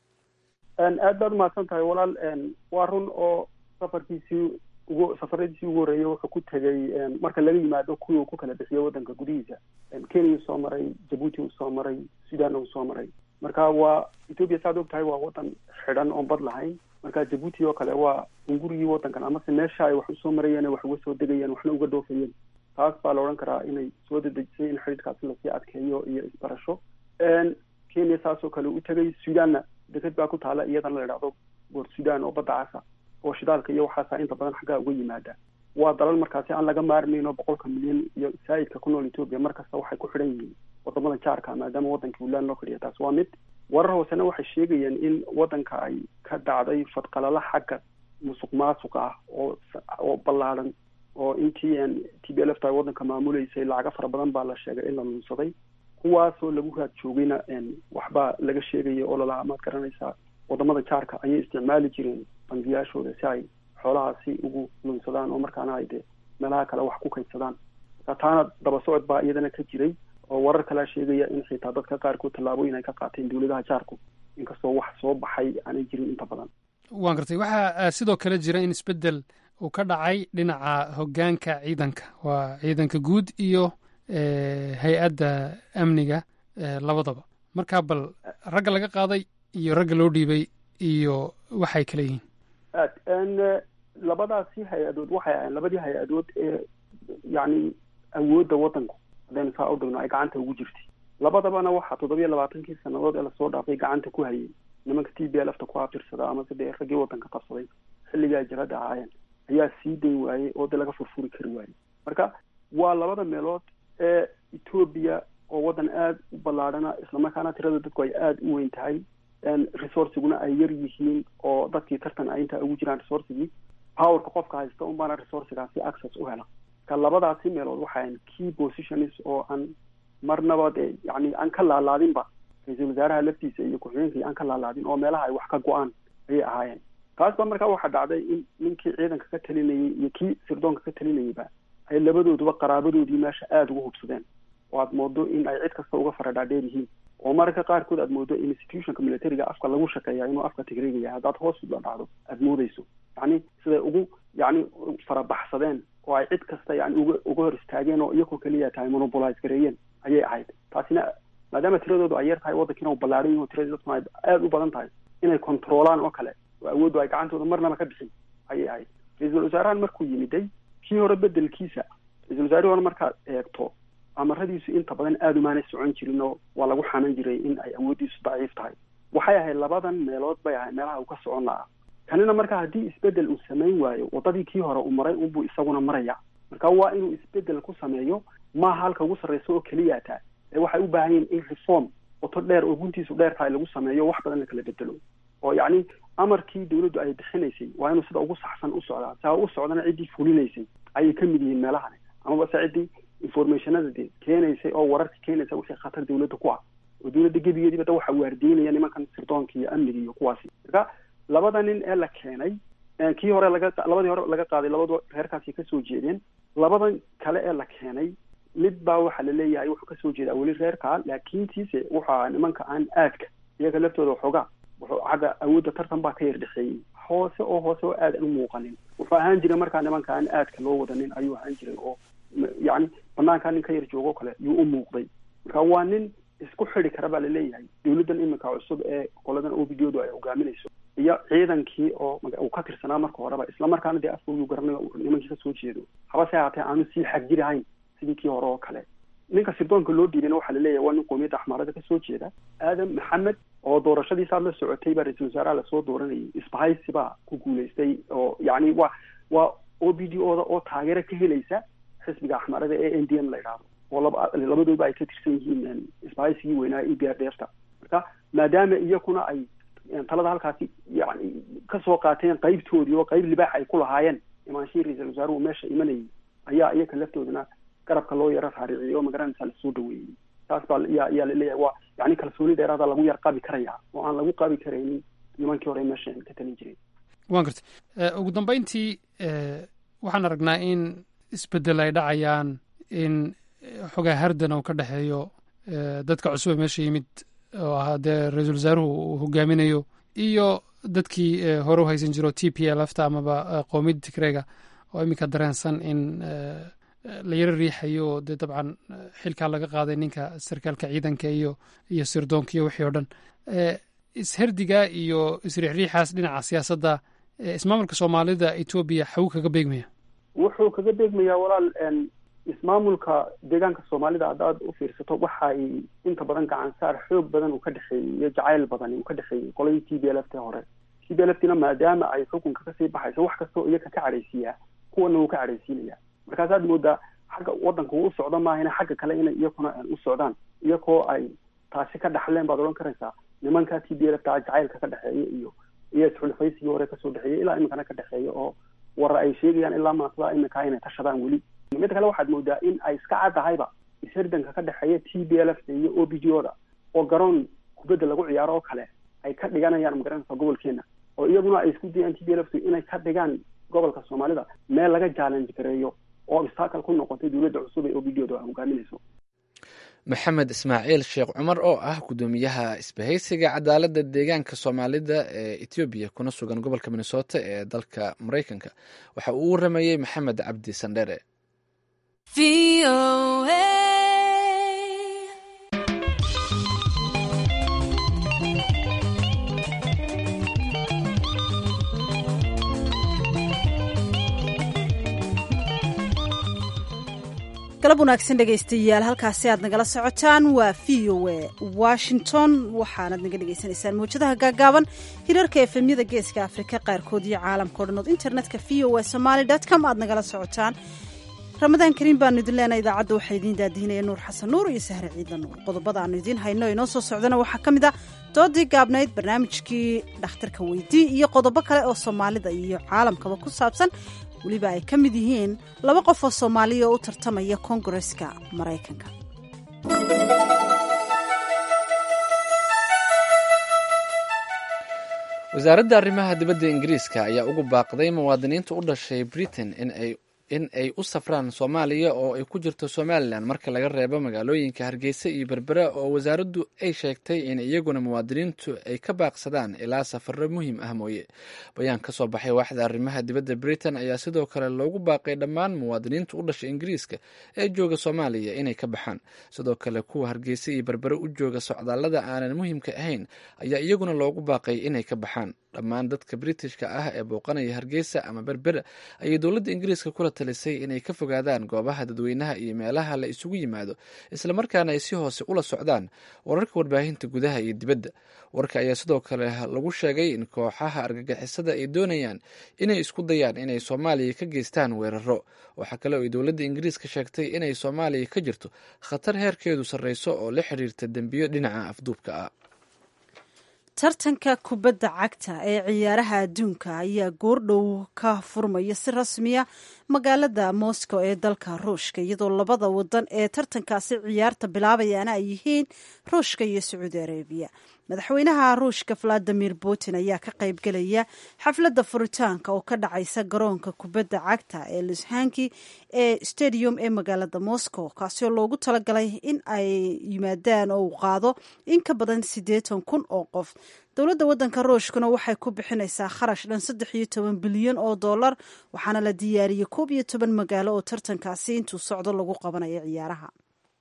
aad baad umahadsan tahay walaal waa run oo safarkiisii ugu safaradiisii ugu horreeyey wuxuu ku tegay marka laga yimaado kuwii uu ku kala bixiyo waddanka gudihiisa kenya uu soo maray jabuuti uu soo maray sudan uu soo maray marka waa ethoobia saad og tahay waa waddan xidhan oon bad lahayn marka jabuuti oo kale waa ungurigii waddankan amase meesha ay wax usoo marayeen wax uga soo degayeen waxna uga dhoofayeen taas baa la odhan karaa inay soo dedejisay in xidhiidkaasi lasii adkeeyo iyo isbarasho kenya saasoo kale u tegay sudanna deked baa ku taala iyadana la idhahdo boor sudan oo badda casa oo shidaalka iyo waxaasa inta badan xaggaa uga yimaada waa dalal markaasi aan laga maarmayno boqolka milyan iyo saa'idka ku nool etoobiya mar kasta waxay ku xidhan yihiin wadamada jaarka maadaama waddankii ulaan loo fadhiya taas waa mid warar hoosena waxay sheegayeen in waddanka ay ka dhacday fadqalala xagga musuq maasuq ah oo oo ballaaran oo intii t b l f ta waddanka maamuleysay lacaga fara badan baa la sheegay in la lunsaday kuwaasoo lagu raad joogayna waxbaa laga sheegaya oo lalahaa maad garanaysaa wadamada jaarka ayay isticmaali jireen bangiyaashooda si ay xoolahaasi ugu lunsadaan oo markaana ay dee meelaha kale wax ku kaydsadaan marka taana daba socod baa iyadana ka jiray oo warar kalaa sheegaya in xitaa dadka qaarkood tallaabooyin ay ka qaateen dowladaha jaarku inkastoo wax soo baxay aanay jirin inta badan waan gartay waxaa sidoo kale jira in isbeddel uu ka dhacay dhinaca hoggaanka ciidanka waa ciidanka guud iyo hay-adda amniga labadaba marka bal ragga laga qaaday iyo ragga loo dhiibay iyo waxay kala yihiin aad labadaasi hay-adood waxay ahayn labadii hay-adood ee yacni awoodda waddanku haddaynu saa u dhigno ay gacanta ugu jirtay labadabana waxaa toddobiyo labaatankii sannadood ee lasoo dhaafay gacanta ku hayay nimanka t b l f ta ku abtirsada ama sidee raggii waddanka qabsaday xilligaa jabadda ahaayeen ayaa sii dayn waayey oo dee laga furfuri kari waayey marka waa labada meelood ee etoobiya oo waddan aada u ballaadhana islamarkaana tirada dadku ay aada u weyn tahay resourciguna ay yar yihiin oo dadkii tartan ay intaa ugu jiraan resourcigii powerka qofka haysta un baana resourcigaasi access u hela ka labadaasi meelood waxaan key positions oo aan marnaba dee yani aan ka laalaadinba ra-iisul wasaaraha laftiisa iyo ku-xigeenkii aan ka laalaadin oo meelaha ay wax ka go-aan ayay ahaayeen taas ba markaa waxaa dhacday in ninkii ciidanka ka talinayay iyo kii sirdoonka ka talinayayba ay labadooduba qaraabadoodii meesha aada uga hubsadeen oo aad moodo in ay cid kasta uga faradhaadheer yihiin oo mararka qaarkood aad moodo institutionka militariga afka lagu shakeeya inuu afka tigriga yahay haddaad hoos ula dhacdo aada moodeyso yacni siday ugu yacni farabaxsadeen oo ay cid kasta yani uga uga hor istaageen oo iyagoo keliya tahay monopolize gareeyeen ayay ahayd taasina maadaama tiradoodu ay yar tahay waddankiina uu ballaaran yahi tiradii dadkuna ay aada u badan tahay inay controolaan oo kale oo awooddu ay gacantooda marnaba ka bixin ayay ahayd ra-iisul wasaarahan markuu yimiday kii hore bedelkiisa ra-isul wasaarihii hore markaad eegto amaradiisu inta badan aada umaanay socon jirin oo waa lagu xanan jiray in ay awooddiisu daciif tahay waxay ahayd labadan meelood bay ahayd meelaha uu ka socon lahaa kanina marka haddii isbedel uu samayn waayo waddadii kii hore uu maray unbuu isaguna maraya marka waa inuu isbedel ku sameeyo maaha halka ugu sarreysa oo keliya taa ee waxay u baahan yihin in reform wato dheer oo guntiisu dheer tahay lagu sameeyo wax badan la kala bedelo oo yacni amarkii dawladdu ay bixinaysay waa inuu sida ugu saxsan u socdaa saa u socdana ciddii fulinaysay ayay ka mid yihiin meelahani amaba se ciddii informationada de keenaysay oo wararka keenaysa wixii khatar dawladda ku ah oo dawladda gebigeediiba da waxa waardiinaya nimankan sirdoonka iyo amniga iyo kuwaasi marka labada nin ee la keenay kii hore laga labadii hore laga qaaday labadu reerkaasi kasoo jeedeen labadan kale ee la keenay mid baa waxaa laleeyahay wuxuu kasoo jeedaa weli reerkaa laakiintiise wuxuu ahaa nimanka aan aadka iyaga laftooda waxoogaa wuxuu xagga awoodda tartan baa ka yar dhexeeyey hoose oo hoose oo aad aan u muuqanin wuxuu ahaan jiray markaa nimanka aan aadka loo wadanin ayuu ahaan jiray oo yacni banaankaa nin ka yar joogo kale yuu u muuqday marka waa nin isku xidi kara baa laleeyahay dawladdan iminka cusub ee qoladan o b d odu ay hogaaminayso iyo ciidankii oo uu ka tirsanaa marka horeba islamarkaana dee afkoodu garanayo nimankii kasoo jeedo habase haatee aanu sii xagjir ahayn sidii kii hore oo kale ninka sirdoonka loo dhiibana waxaa laleeyahay waa nin qoomiyadda axmaarada kasoo jeeda aadam maxamed oo doorashadiisaad la socotay baa ra-iisul wasaaraha lasoo dooranayay isbahaysi baa ku guulaystay oo yacni waa waa o b d oda oo taageero ka helaysa xisbiga axmaarada ee n d m la idhaahdo oo laba labadooba ay ka tirsan yihiin isbahaysigii weynaa e b r d f ta marka maadaama iyakuna ay talada halkaasi yani kasoo qaateen qaybtoodii oo qayb libaax ay ku lahaayeen imaanshihii ra-iisul wasaaruhu meesha imanayay ayaa iyaka laftoodana garabka loo yaro raariciyay oo magaranaysa lasoo dhaweeyey taas baa yaa yaa laleeyahay waa yani kalsooni dheeraada lagu yar qabi karaya oo aan lagu qabi karaynin nimankii hore meesha ka talin jiray waan gartay ugu dambeyntii waxaan aragnaa in isbedel ay dhacayaan in xogaa hardan uu ka dhexeeyo dadka cusub ee meesha yimid oo ahaa dee ra-iisul wasaaruhu uu hogaaminayo iyo dadkii hore u haysan jiro t p l fta amaba qoomiyadda tigreega oo iminka dareensan in la yaro riixayo oo dee dabcan xilkaa laga qaaday ninka sarkaalka ciidanka iyo iyo sirdoonka iyo wixii o dhan isherdiga iyo isriixriixaas dhinaca siyaasadda ismaamulka soomaalida etoobiya xagu kaga beegmaya wuxuu kaga beegmayaa walaal ismaamulka deegaanka soomaalida haddaad u fiirsato waxay inta badan gacan saar xoog badan uu ka dhexeeyey iyo jacayl badan uu ka dhexeeyey qoladii t b l f t hore t b l f tina maadaama ay xukunka kasii baxayso wax kastoo iyaga ka cadhaysiiyaa kuwana wuu ka cadhaysiinaya markaasaad moodaa xagga waddanka uu u socdo maahina xagga kale inay iyakuna u socdaan iyakoo ay taasi ka dhaxleen baad odhan karaysaa nimanka t b l f ta jacaylka ka dhexeeya iyo iyo isxulfaysiga hore kasoo dhexeeyay ilaa iminkana ka dhexeeya oo warar ay sheegayaan ilaa maasada iminkaa inay tashadaan weli mid kale waxaad moodaa in ay iska caddahayba ishirdanka ka dhexeeya t b l f iyo o b g o da oo garoon kubadda lagu ciyaaro oo kale ay ka dhiganayaan magaranaysa gobolkeena oo iyaguna ay isku dayaan t b l f inay ka dhigaan gobolka soomaalida meel laga challenge gareeyo oo obstacle ku noqotay dowladda cusub ee o b g o da hogaaminayso maxamed ismaaciil sheekh cumar oo ah guddoomiyaha isbahaysiga cadaaladda deegaanka soomaalida ee etoobiya kuna sugan gobolka minnesota ee dalka maraykanka waxa uu u waramayey maxamed cabdi sandhere galab wanaagsan dhegaystayaal halkaasi aad nagala socotaan waa v o a washington waxaanaad naga dhagaysanaysaan mawjadaha gaagaaban hirarka efemyada geeska afrika qaarkood iyo caalamka o dhan ood internetka v o a somaly com aad nagala socotaan ramadaan kariim baanu idin leenahay idaacadda waxaa idiin daadihinaya nuur xasan nuur iyo sahre ciidla nuur qodobada aanu idiin hayno inoo soo socdana waxaa ka mid a doodii gaabnayd barnaamijkii dhakhtarka weydii iyo qodobo kale oo soomaalida iyo caalamkaba ku saabsan weliba ay ka mid yihiin laba qof oo soomaaliya oo u tartamaya koongareska maraykanka wasaaradda arrimaha dibadda ingiriiska ayaa ugu baaqday muwaadiniinta u dhashay britain in ay in ay u safraan soomaaliya oo ay ku jirto somalilan marka laga reebo magaalooyinka hargeysa iyo berbera oo wasaaraddu ay sheegtay in iyaguna muwaadiniintu ay ka baaqsadaan ilaa safaro muhiim ah mooye bayaan ka soo baxay waaxda arrimaha dibadda britain ayaa sidoo kale loogu baaqay dhammaan muwaadiniinta u dhashay ingiriiska ee jooga soomaaliya inay ka baxaan sidoo kale kuwa hargeysa iyo berbere u jooga socdaallada aanan muhiimka ahayn ayaa iyaguna loogu baaqay inay ka baxaan dhammaan dadka britishka ah ee booqanaya hargeysa ama berbera ayay dowladda ingiriiska kula talisay inay ka fogaadaan goobaha dadweynaha iyo meelaha la isugu yimaado islamarkaana ay si hoose ula socdaan wararka warbaahinta gudaha iyo dibadda warka ayaa sidoo kale lagu sheegay in kooxaha argagixisada ay doonayaan inay isku dayaan inay soomaaliya ka geystaan weeraro waxaa kale oo ay dowladda ingiriiska sheegtay inay soomaaliya ka jirto khatar heerkeedu sarreyso oo la xiriirta dembiyo dhinaca afduubka ah tartanka kubadda cagta ee ciyaaraha adduunka ayaa goordhow ka furmaya si rasmiya magaalada moscow ee dalka ruushka iyadoo labada wadan ee tartankaasi ciyaarta bilaabayaana ay yihiin ruushka iyo sacuudi arabiya madaxweynaha ruushka valadimir putin ayaa ka qaybgelaya xafladda furitaanka oo ka dhacaysa garoonka kubadda cagta ee lushanki ee stadium ee magaalada moscow kaasioo loogu talagalay in ay yimaadaan oo uu qaado in ka badan siddeetan kun oo qof dowladda waddanka ruushkuna waxay ku bixinaysaa kharash dhan saddex iyo toban bilyan oo dollar waxaana la diyaariyey koob iyo toban magaalo oo tartankaasi intuu socdo lagu qabanayo ciyaaraha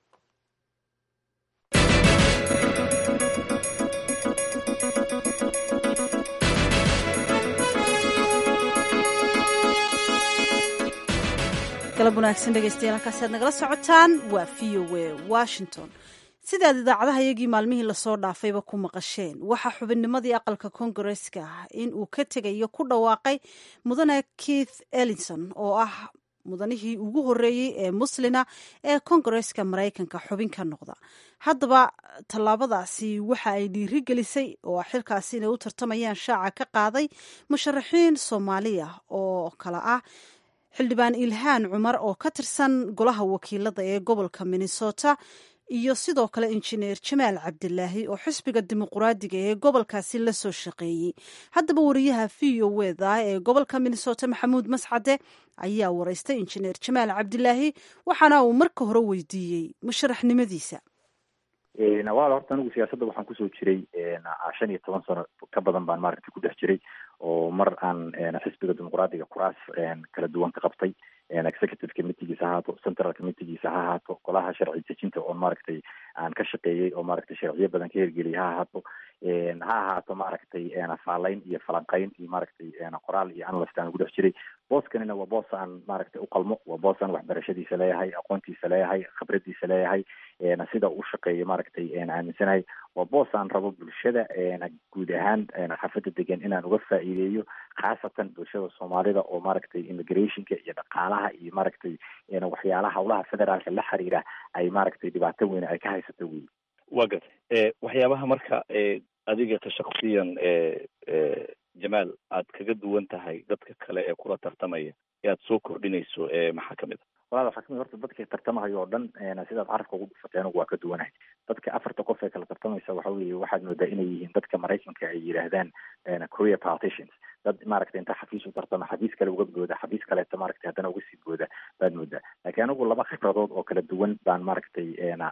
galab wanaagsan dhegeystayaal halkaasi aad nagala socotaan waa v o a washington sidaad idaacadaha iyagii maalmihii lasoo dhaafayba ku maqasheen waxaa xubinnimadii aqalka koongareska in uu ka tegayo ku dhawaaqay mudane keith ellison oo ah mudanihii ugu horeeyey ee muslina ee koongareska maraykanka xubin ka noqda haddaba tallaabadaasi waxa ay dhiiri gelisay oo xilkaasi inay u tartamayaan shaaca ka qaaday musharaxiin soomaaliya oo kale ah xildhibaan ilhaan cumar oo ka tirsan golaha wakiilada ee gobolka minnesota iyo sidoo kale injineer jamaal cabdilaahi oo xisbiga dimuquraadiga ee gobolkaasi la soo shaqeeyey haddaba wariyaha v o weda ee gobolka minnesota maxamuud mascade ayaa wareystay injineer jamaal cabdilaahi waxaana uu marka hore weydiiyey musharaxnimadiisa nawaal horta anigu siyaasadda waxaan kusoo jiray shan iyo toban sano ka badan baan maaragtay ku dhex jiray oo mar aan xisbiga dimuqraadiga kuraas kala duwan ka qabtay executive committeegiisa ha ahaato central committeegiisa ha ahaato golaha sharci dejinta oon maaragtay aan ka shaqeeyey oo maaragtay sharciyo badan ka hirgeliyay ha ahaato ha ahaato maaragtay faalayn iyo falanqayn iyo maaragtay qoraal iyo analyst aan ugu dhex jiray booskanina waa boos aan maaragtay uqalmo waa boos aan waxbarashadiisa leeyahay aqoontiisa leeyahay khibradiisa leeyahay sida u shaqeeyo maaragtay aaminsanahay waa boos aan rabo bulshada guud ahaan xafada degan inaan uga faa'iideeyo khaasatan bulshada soomaalida oo maaragtay immigrationka iyo dhaqaalaha iyo maaragtay waxyaalaha howlaha federaalka la xiriira ay maaragtay dhibaato weyn ay ka haysato wey waa garta waxyaabaha marka adiga tashakusiyan jamaal aad kaga duwan tahay dadka kale ee kula tartamaya ee aad soo kordhinayso maxaa kamid a walaal waxaa kamid horta dadka tartamahayo oo dhan sidaad carabka ugu dhufatay anigu waa ka duwanahay dadka afarta qof ee kala tartamaysa waxa weeye waxaad moodaa inay yihiin dadka maraykanka ay yidhaahdaan career politicians dad maaragtay inta xafiis u tartama xafiis kale uga booda xafiis kaleeta maaragtay haddana uga sii booda baad moodaa laakiin anigu laba khibradood oo kala duwan baan maaragtay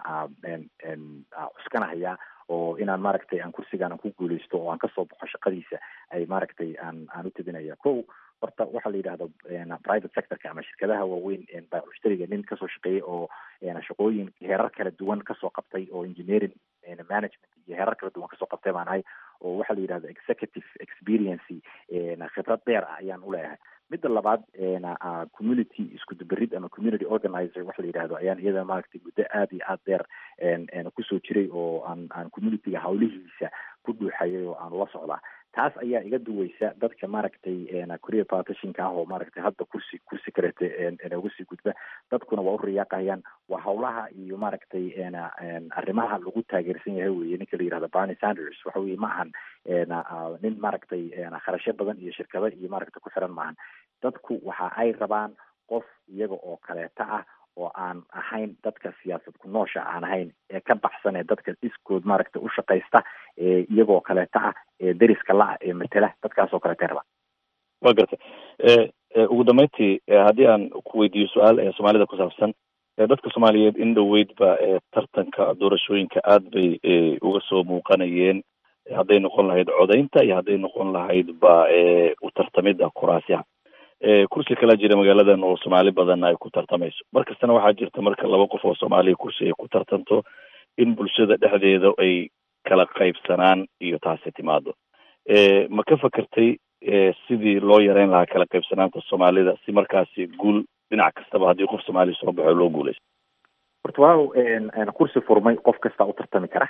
cuskanahayaa oo inaan maaragtay aan kursigaan aan ku guuleysto oo aan kasoo baxo shaqadiisa ay maaragtay aan aan u tabinaya ko horta waxaa la yidhahda private sectorka ama shirkadaha waaweyn baamushtariga nin kasoo shaqeeyay oo shaqooyin heerar kala duwan kasoo qabtay oo engineering management iyo heerar kala duwan kasoo qabtay baan ahay oo waxaa la yidhahda executive experiency khibrad dheer ah ayaan uleeyahay midda labaad community isku duberid ama community organizer waxa la yidhahdo ayaan iyada maaragtay muddo aad iyo aad dheer kusoo jiray oo aan aan communityga hawlihiisa ku dhuuxayay oo aan ula socdaa taas ayaa iga duweysa dadka maaragtay career partitionka ah oo maaragtay hadda kursi kursi kalete uga sii gudba dadkuna waa u riyaaqayaan waa hawlaha iyo maaragtay arrimaha lagu taageersan yahay weye ninka la yihahdo barney sanders waxa weye ma ahan nin maaragtay kharashyo badan iyo shirkado iyo maaragtay ku xiran maahan dadku waxa ay rabaan qof iyaga oo kaleeta ah oo aan ahayn dadka siyaasad ku noosha aan ahayn ee ka baxsan ee dadka iskood maaragtay u shaqaysta ee iyagoo kaleeta ah ee deriska la-a ee matela dadkaasoo kaleeta rabaan wa gartay ugu dambeyntii haddii aan ku weydiiyo su-aal ee soomaalida ku saabsan dadka soomaaliyeed in dhoweydba tartanka doorashooyinka aad bay uga soo muuqanayeen hadday noqon lahayd codaynta iyo hadday noqon lahayd ba u tartamida kuraasyaha kursi kala jira magaaladan oo soomaali badan ay ku tartamayso mar kastana waxaa jirta marka laba qof oo soomaaliya kursi ay ku tartanto in bulshada dhexdeeda ay kala qaybsanaan iyo taasi timaado ma ka fakertay sidii loo yareyn lahaa kala qaybsanaanta soomaalida si markaasi guul dhinac kastaba haddii qof soomaaliya soo baxo loo guuleysto horta waaw kursi furmay qof kasta u tartami kara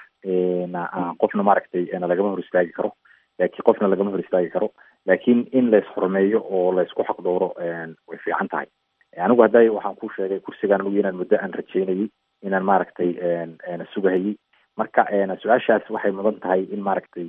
qofna maaragtay lagama hor istaagi karo laakiin qofna lagama hor istaagi karo laakiin in lays xurmeeyo oo laysku xaq dhowro way fiican tahay anigu hadday waxaan ku sheegay kursigaan anugu inaan muddo aan rajeynayay inaan maaragtay sugahayay marka su-aashaas waxay mudan tahay in maaragtay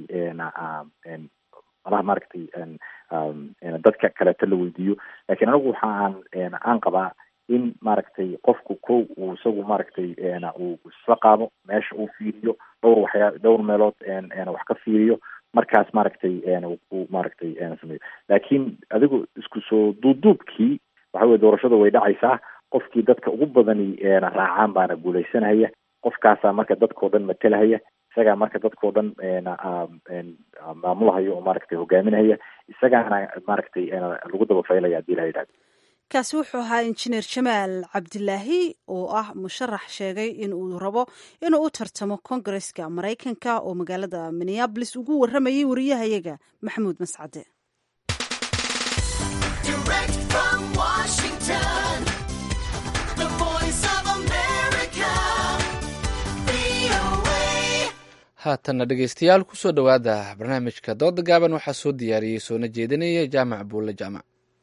malaha maaragtay dadka kaleeto la weydiiyo lakiin anigu waxa aan aan qabaa in maaragtay qofku ko uu isagu maaragtay uu isla qaado meesha uu fiiriyo dhowr waxyaa dhowr meelood wax ka fiiriyo markaas maaragtay uu maaragtay sameeyo laakiin adigu isku soo duubduubkii waxa weye doorashada way dhacaysaa qofkii dadka ugu badani raacaan baana guuleysanaya qofkaasaa marka dadkao dhan matelahaya isagaa marka dadkao dhan maamulahayo oo maaragtay hogaaminahaya isagaana maaragtay lagu dabafaylaya hadii la yidhahdo kaasi wuxuu ahaa injineer jamaal cabdilaahi oo ah musharax sheegay in uu rabo inuu u tartamo kongareska maraykanka oo magaalada minneabolis ugu warramayay wariyahayaga maxamuud mascade haatanna dhegeystayaal kusoo dhowaada barnaamijka dooda gaaban waxaa soo diyaariyey soona jeedinaya jaamac buulle jaamac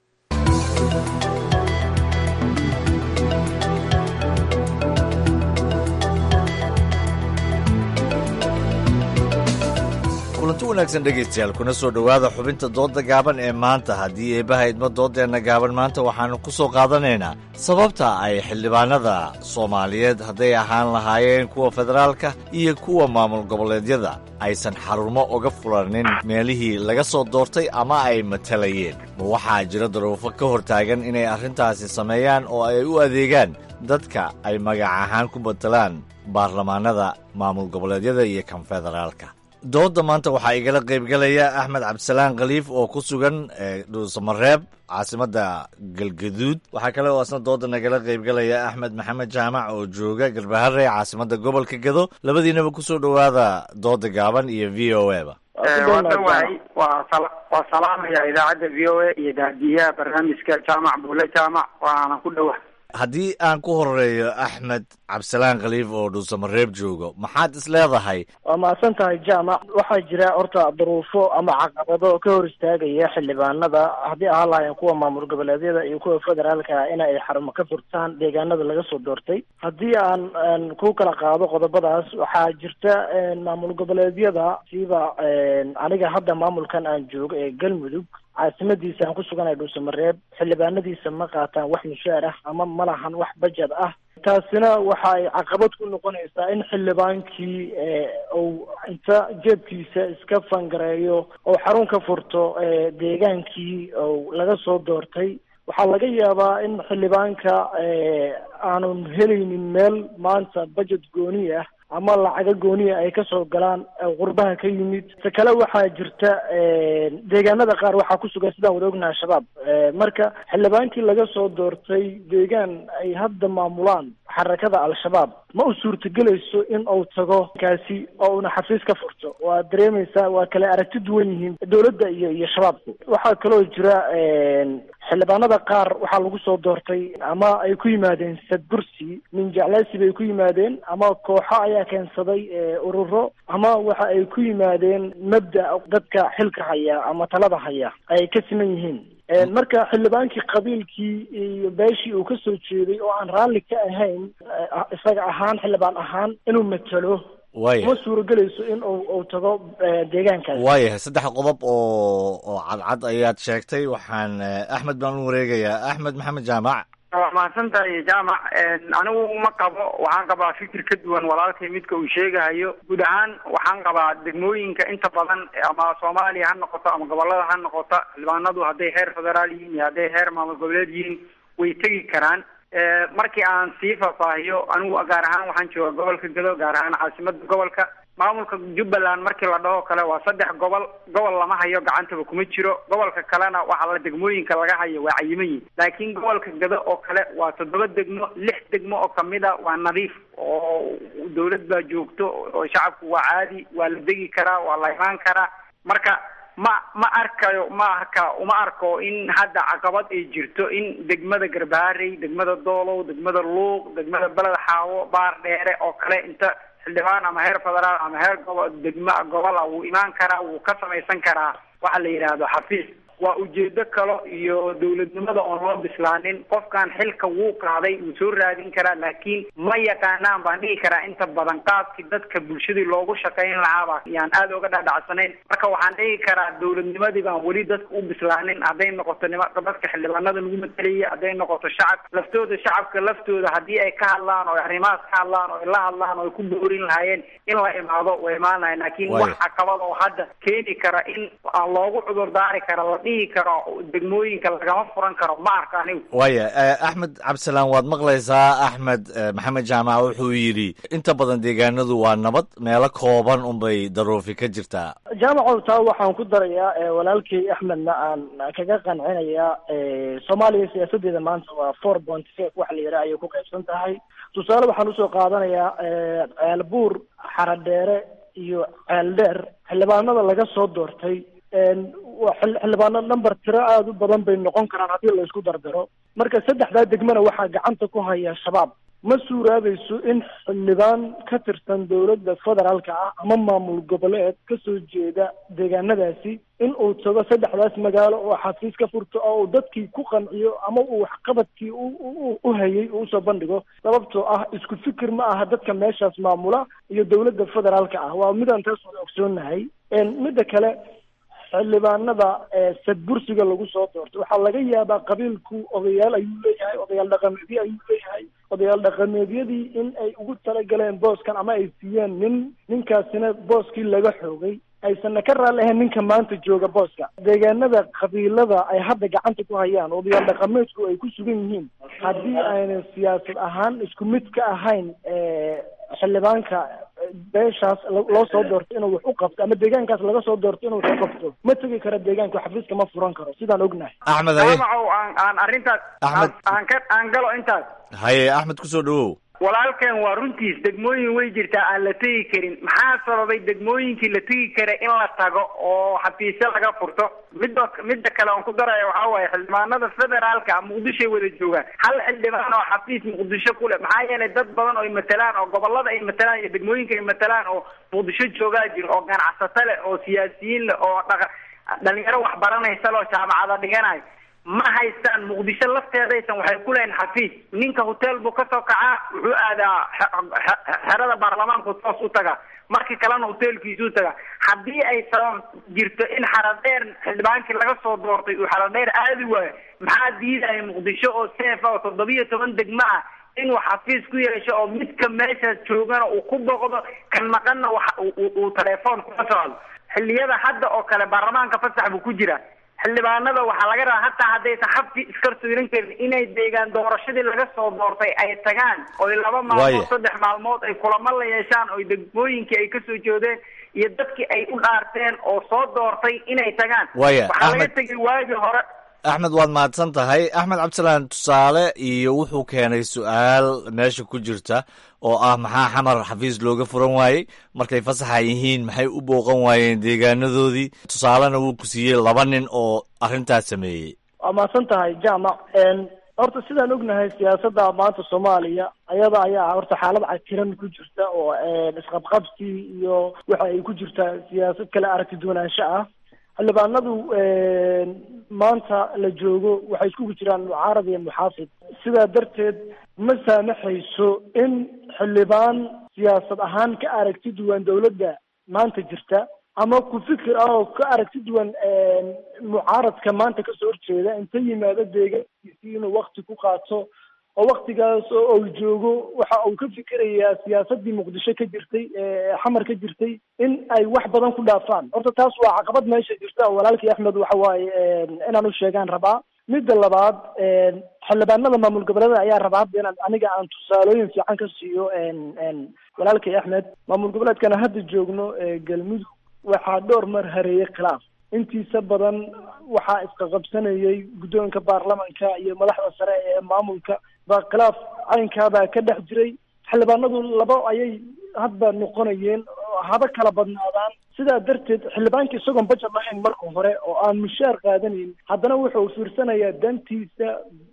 kulanti wanaagsan dhegaystayaal kuna soo dhowaada xubinta doodda gaaban ee maanta haddii eebbaha idmo dooddeenna gaaban maanta waxaannu ku soo qaadanaynaa sababta ay xildhibaanada soomaaliyeed hadday ahaan lahaayeen kuwa federaalka iyo kuwa maamul goboleedyada aysan xarumo uga fulanin meelihii laga soo doortay ama ay matalayeen ma waxaa jira daruufo ka hor taagan inay arrintaasi sameeyaan oo ay u adeegaan dadka ay magac ahaan ku matalaan baarlamaanada maamul goboleedyada iyo kan federaalka doodda maanta waxaa igala qaybgalaya axmed cabdisalaan khaliif oo ku sugan dhuusamareeb caasimadda galgaduud waxaa kale oo asna doodda nagala qaybgalaya axmed maxamed jaamac oo jooga galbaharey caasimadda gobolka gado labadiinaba kusoo dhowaada doodda gaaban iyo v o e ba waay waa salaamaya idaacadda v o a iyo daadiyaha barnaamijka jaamac buule jaamac waana ku dhowa haddii aan ku horeeyo axmed cabdisalaan khaliif oo dhuusamareeb joogo maxaad is leedahay waa mahadsan tahay jaamac waxaa jira horta duruufo ama caqabado ka hor istaagaya xildhibaanada haddii ahaan lahaayeen kuwa maamul goboleedyada iyo kuwa federaalka in ay xarumo ka furtaan deegaanada laga soo doortay haddii aan ku kala qaado qodobadaas waxaa jirta maamul goboleedyada siba aniga hadda maamulkan aan joogo ee galmudug caasimadiisa aan ku suganahay dhuusamareeb xildhibaanadiisa ma qaataan wax mushaar ah ama ma lahan wax bajad ah taasina waxa ay caqabad ku noqonaysaa in xildhibaankii uu inta jeebkiisa iska fangareeyo oo xarun ka furto deegaankii ou laga soo doortay waxaa laga yaabaa in xildhibaanka aanun helaynin meel maanta bajet gooni ah ama lacaga gooniya ay kasoo galaan qurbaha ka yimid ta kale waxaa jirta deegaanada qaar waxaa ku sugan sidaan wada ognaha shabaab marka xildhibaankii laga soo doortay deegaan ay hadda maamulaan xarakada al-shabaab ma u suurtagelayso in uu tago kaasi oo una xafiis ka furto waa dareemaysaa waa kale aragti duwan yihiin dowladda iyo iyo shabaabku waxaa kaloo jira xildhibaanada qaar waxaa lagu soo doortay ama ay ku yimaadeen sadbursi min jecleysi bay ku yimaadeen ama kooxo ayaa keensaday ururo ama waxa ay ku yimaadeen mabda dadka xilka haya ama talada haya ay ka siman yihiin marka xildhibaankii qabiilkii iyo beeshii uu kasoo jeeday oo aan raalli ka ahayn isaga ahaan xildhibaan ahaan inuu matalo waaya ma suuragelayso in uu uu tago deegaankaas waayahay saddex qodob oo oo cadcad ayaad sheegtay waxaan axmed baan u wareegayaa axmed maxamed jaamac waa mahadsan tahay jaamac anigu ma qabo waxaan qabaa fikir ka duwan walaalkay midka uu sheegahayo guud ahaan waxaan qabaa degmooyinka inta badan ama soomaaliya ha noqoto ama gobolada ha noqoto xildhibaanadu hadday heer federaal yihiin iyo hadday heer maamul goboleed yihiin way tegi karaan markii aan sii faahfaahiyo anigu gaar ahaan waxaan jooga gobolka gado gaar ahaan caasimada gobolka maamulka jubbaland markii la dhaho kale waa saddex gobol gobol lama hayo gacantaba kuma jiro gobolka kalena waxaa la degmooyinka laga hayo waa cayiman yihin laakiin gobolka gado oo kale waa toddoba degmo lix degmo oo kamid a waa nadiif oo dawlad baa joogto oo shacabku waa caadi waa la degi karaa waa la imaan karaa marka ma ma arkayo ma arka uma arko in hadda caqabad ay jirto in degmada garbaharey degmada doolow degmada luuq degmada beled xaawo baar dheere oo kale inta xildhibaan ama heer federaal ama heer gobo degmo gobol ah wuu imaan karaa wuu ka samaysan karaa waxa la yidhaahdo xafiis waa ujeedo kale iyo dawladnimada oon loo bislaanin qofkan xilka wuu qaaday wuu soo raadin karaa laakiin ma yaqaanaan baan dhihi karaa inta badan qaabkii dadka bulshadii loogu shaqayn lahaaba yaan aada uga dhadhacsanayn marka waxaan dhihi karaa dawladnimadii baan weli dadka u bislaanin hadday noqoto nima dadka xildhibaanada lagu matalaya hadday noqoto shacab laftooda shacabka laftooda haddii ay ka hadlaan oo arrimahaas ka hadlaan oo ay la hadlaan oo ay ku boorin lahaayeen in la imaado way imaan lahayn laakiin wax caqabad oo hadda keeni kara in aan loogu cudur daari kara la dhihi karo degmooyinka lagama furan karo ma arka anigu waaya axmed cabdisalaan waad maqlaysaa axmed maxamed jaamac wuxuu yidhi inta badan deegaanadu waa nabad meelo kooban unbay daruufi ka jirtaa jaamacow taa waxaan ku darayaa walaalkay axmedna aan kaga qancinayaa soomaaliya siyaasadeeda maanta waa four point five waxa la yidhaha ayay ku qaybsan tahay tusaale waxaan usoo qaadanayaa ceelbuur xaradheere iyo ceeldheer xildhibaanada laga soo doortay waa xildhibaano number tiro aada u badan bay noqon karaan haddii la isku dardaro marka saddexdaa degmana waxaa gacanta ku haya shabaab ma suuraabayso in xildhibaan ka tirsan dowladda federaalka ah ama maamul goboleed kasoo jeeda deegaanadaasi in uu tago saddexdaas magaalo oo xafiis ka furto oo uu dadkii ku qanciyo ama uu waxqabadkii u hayay uu usoo bandhigo sababtoo ah isku fikir ma aha dadka meeshaas maamula iyo dowladda federaalka ah waa midaan taas wada ogsoonahay midda kale xildhibaanada sadbursiga lagu soo doorto waxaa laga yaabaa qabiilku odayaal ayuu leeyahay odayaal dhaqameedyo ayuu leeyahay odayaal dhaqameedyadii in ay ugu talagaleen booskan ama ay siiyeen nin ninkaasina booskii laga xoogay aysanna ka raalli ahayn ninka maanta jooga booska deegaanada qabiilada ay hadda gacanta ku hayaan odayaal dhaqameedku ay ku sugan yihiin haddii aynan siyaasad ahaan isku mid ka ahayn xildhibaanka beeshaas loo soo doorto inuu wax u qabto ama deegaankaas laga soo doorto inuu wax u qabto ma tegi karo deegaanka xafiiska ma furan karo sidaan ognahay axmed haye jaamacow aan aan arrintaas Axmed. aan aan ka aan galo intaas haye axmed kusoo dhawow walaalkan waa runtiis degmooyin way jirtaa aan la tegi karin maxaa sababay degmooyinkii la tegi kara in la tago oo xafiisyo laga furto midda midda kale oon ku daraya waxaa waaye xildhibaanada federaalka muqdishoay wada joogaan hal xildhibaan oo xafiis muqdisho ku leh maxaa yeelay dad badan oo ay matalaan oo gobolada ay matalaan iyo degmooyinka ay matalaan oo muqdisho joogaa jiro oo ganacsato leh oo siyaasiyiin leh oo dhaqa dhalinyaro wax baranaysa leh oo jaamacada dhiganayo ma haystaan muqdisho lafteedaysan waxay ku leeyihin xafiis ninka hotel buu kasoo kacaa wuxuu aadaa xerada baarlamaanku toos u tagaa markii kalena hotelkiisuu tagaa haddii ay sabab jirto in xaradheer xildhibaankii laga soo doortay uu xaradheer aadi waayo maxaa diidaya muqdisho oo seefa oo toddobiyo toban degmo ah inuu xafiis ku yeesho oo midka meeshaas joogana uu ku boqdo kan maqanna wax uu telefoon kula socdo xilliyada hadda oo kale baarlamaanka fasax buu ku jira xildhibaanada waxaa laga rabaa hataa haddaysan xabki iskarsuiran karin inay deegaan doorashadii laga soo doortay ay tagaan oy laba maalmood saddex maalmood ay kulamo la yeeshaan oy degmooyinkii ay kasoo jeedeen iyo dadkii ay u dhaarteen oo soo doortay inay tagaan Waya, waxaa laga Ahmed- tegay waagii hore axmed waad mahadsan tahay axmed cabdisalaan tusaale iyo wuxuu keenay su-aal meesha ku jirta oo ah maxaa xamar xafiis looga furan waayey markay fasaxa yihiin maxay u booqan waayeen deegaanadoodii tusaalena wuu ku siiyey laba nin oo arrintaas sameeyey waa mahadsan tahay jaamac horta sidaan ognahay siyaasadda maanta soomaaliya ayada ayaa horta xaalad cakiran ku jirta oo isqabqabsi iyo waxa ay ku jirtaa siyaasad kale aragti duwanaansho ah xildhibaanadu maanta la joogo waxay iskugu jiraan mucaarad iyo muxaafid sidaa darteed ma saamaxayso in xildhibaan siyaasad ahaan ka aragti duwan dowladda maanta jirta ama ku fikir ah oo ka aragti duwan mucaaradka maanta kasoo horjeeda inta yimaado deegaankiisii inuu wakti ku qaato oo waktigaas oo uu joogo waxa uu ka fikirayaa siyaasadii muqdisho ka jirtay ee xamar ka jirtay in ay wax badan ku dhaafaan horta taas waa caqabad meesha jirta oo walaalkii axmed waxa waaye inaan u sheegaan rabaa midda labaad xildhibaanada maamul goboleeda ayaa rabaa hadda inaan aniga aan tusaalooyin fiican ka siiyo walaalkii axmed maamul goboleedkana hadda joogno galmudug waxaa dhowr mar hareeyay khilaaf intiisa badan waxaa isqaqabsanayay guddoonka baarlamanka iyo madaxda sare ee maamulka baa khilaaf caynkaabaa ka dhex jiray xildhibaanadu laba ayay hadba noqonayeen oo haba kala badnaadaan sidaa darteed xildhibaanka isagoon bajet lahayn marka hore oo aan mushaar qaadanayn haddana wuxuu fiirsanayaa dantiisa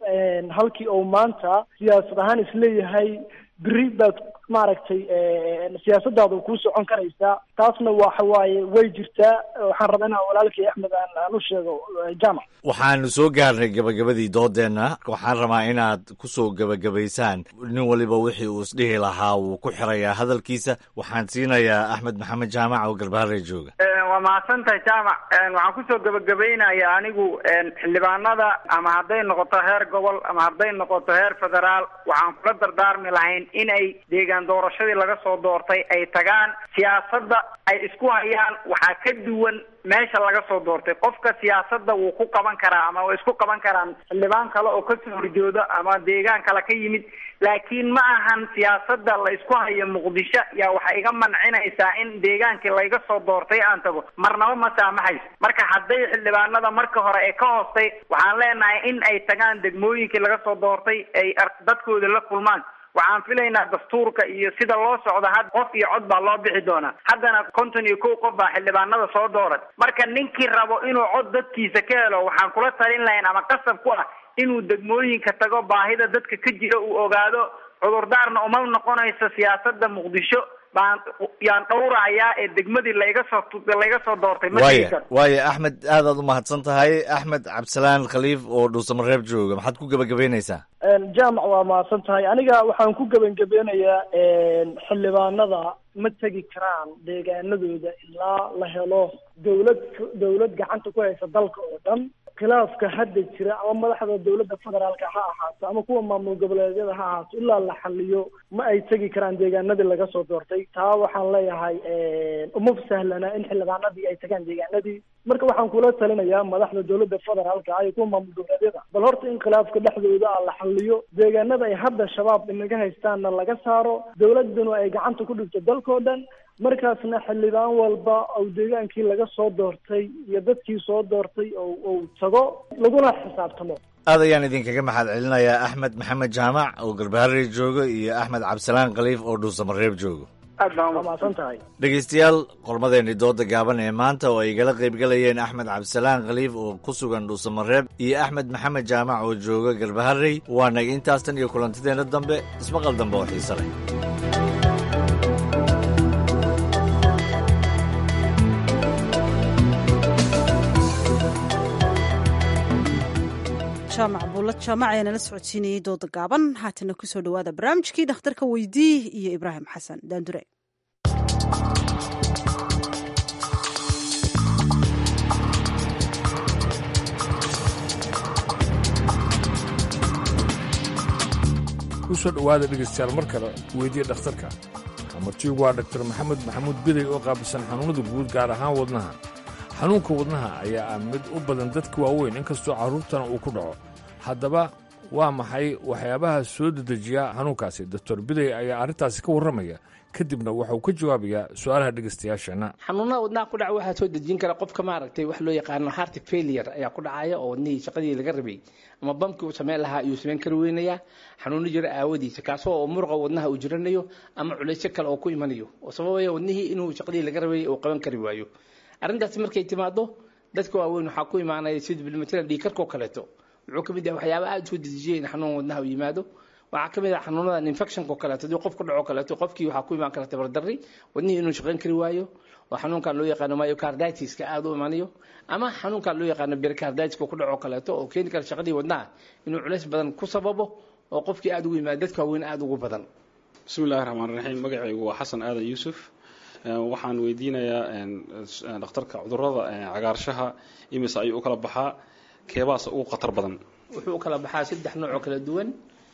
halkii uu maanta siyaasad ahaan isleeyahay beri baad maaragtay siyaasadaada kuu socon karaysaa taasna waxa waaye way jirtaa waxaan rabaa inaan walaalkii axmed aan aan u sheego jaamac waxaanu soo gaarnay gabagabadii doodeenna waxaan rabaa inaad ku soo gebagabaysaan nin waliba wixii uu isdhihi lahaa wuu ku xirayaa hadalkiisa waxaan siinayaa axmed maxamed jaamac oo garbaharey jooga waa mahadsan tahay jaamac waxaan kusoo gebagabaynaya anigu xildhibaanada ama hadday noqoto heer gobol ama hadday noqoto heer federaal waxaan kula dardaarmi lahayn inay deegaan doorashadii laga soo doortay ay tagaan siyaasadda ay isku hayaan waxaa ka duwan meesha laga soo doortay qofka siyaasadda wuu ku qaban karaa ama way isku qaban karaan xildhibaan kale oo kasoo horjooda ama deegaan kale ka yimid laakiin ma ahan siyaasadda la isku hayo muqdisho yaa waxay iga mancinaysaa in deegaankii layga soo doortay aan tago marnaba ma saamaxayso marka hadday xildhibaanada marka hore ee ka hoostay waxaan leenahay in ay tagaan degmooyinkii laga soo doortay ay dadkooda la kulmaan waxaan filaynaa dastuurka iyo sida loo socdo had qof iyo cod baa loo bixi doonaa haddana konton iyo kow qof baa xildhibaanada soo dooran marka ninkii rabo inuu cod dadkiisa ka helo waxaan kula talin lahayn ama qasab ku ah inuu degmooyinka tago baahida dadka ka jira uu ogaado cudurdaarna uma noqonayso siyaasada muqdisho baan yaan dhowrahayaa ee degmadii layga soo layga soo doortay ma tegi waaya karo waaya axmed aadaad u mahadsan tahay axmed cabdisalaan khaliif oo dhuusamareeb jooga maxaad ku gebagabaynaysaa jaamac waa mahadsan tahay aniga waxaan ku gebangabeynayaa xildhibaanada ma tegi karaan deegaanadooda ilaa la helo dawlad dawlad gacanta ku haysa dalka oo dhan khilaafka hadda jira ama madaxda dawladda federaalka ha ahaato ama kuwa maamul goboleedyada ha ahaato ilaa la xaliyo ma ay tegi karaan deegaanadii laga soo doortay taa waxaan leeyahay uma sahlana in xildhibaanadii ay tagaan deegaanadii marka waxaan kula talinayaa madaxda dawladda federaalka ah iyo kuwa maamul goboleedyada bal horta in khilaafka dhexdooda ah la xaliyo deegaanada ay hadda shabaab inaga haystaanna laga saaro dawladuna ay gacanta ku dhigto dalkao dhan markaasna xildhibaan walba oo deegaankii laga soo doortay iyo dadkii soo doortay oo uu tago laguna xisaabtamo aad ayaan idinkaga maxad celinayaa axmed maxamed jaamac oo garbaharey joogo iyo axmed cabdisalaan khaliif oo dhuusamareeb joogo aad baan mahadsan tahay dhegeystayaal qormadeenii dooda gaaban ee maanta oo ay igala qaybgalayeen axmed cabdisalaan khaliif oo ku sugan dhuusamareeb iyo axmed maxamed jaamac oo jooga garbaharey waa naga intaas tan iyo kulantideenna dambe ismaqal dambe oo xiise leh jaamac buulla jaamac ayaa nala socodsiinayay dooda gaaban haatana kusoo dhowaada barnaamijkii dhakhtarka weydii iyo ibraahim xasan daandure kusoo dhowaada dhegaystayaal mar kale weydiya dhakhtarka martigu waa dhaktar maxamed maxamuud biday oo qaabilsan xanuunada guud gaar ahaan wadnaha xanuunka wadnaha ayaa ah mid u badan dadka waaweyn inkastoo carruurtana uu ku dhaco haddaba waa maxay waxyaabaha soo dedejiya xanuunkaasi doctor biday ayaa arrintaasi ka warramaya kadibna waxauu ka jawaabayaa su-aalaha dhegaystayaasheenna xanuunada wadnaha ku dhaca waxaa soo dejin kara qofka maaragtay wax loo yaqaano heart failure ayaa ku dhacaya oo wadnihii shaqadii laga rabay ama bamkii uu samayn lahaa ayuu samayn kari weynayaa xanuuno jira aawadiisa kaasoo oo muruqa wadnaha uu jiranayo ama culaysyo kale oo ku imanayo oo sababaya wadnihii inuu shaqadii laga rabay uu qaban kari waayo arrintaasi markay timaado dadka waaweyn waxaa ku imaanaya sida bilmatala dhiikarkoo kaleeto wuxuu ka mid yahay waxyaaba aada soo dedejiyay in xanuun wadnaha u yimaado waxaa ka mid ah xanuunadan infectionko kaleeto haddii qof ku dhaco kaleeto qofkii waxaa ku imaan kara tabardarri wadnihii inuu shaqayn kari waayo oo xanuunkan loo yaqaano myocarditiska aada u imanayo ama xanuunkan loo yaqaano pericarditis-ka ku dhaco kaleeto oo keeni kara shaqadii wadnaha inuu culays badan ku sababo oo qofkii aada ugu yimaado dadka waaweyn aada ugu badan bismillahi raxmaan raxiim magacaygu waa xasan aadan yuusuf waxaan weydiinayaa dhakhtarka cudurada cagaarshaha imise ayuu u kala baxaa keebaas ugu khatar badan wuxuu u kala baxaa saddex nooc oo kala duwan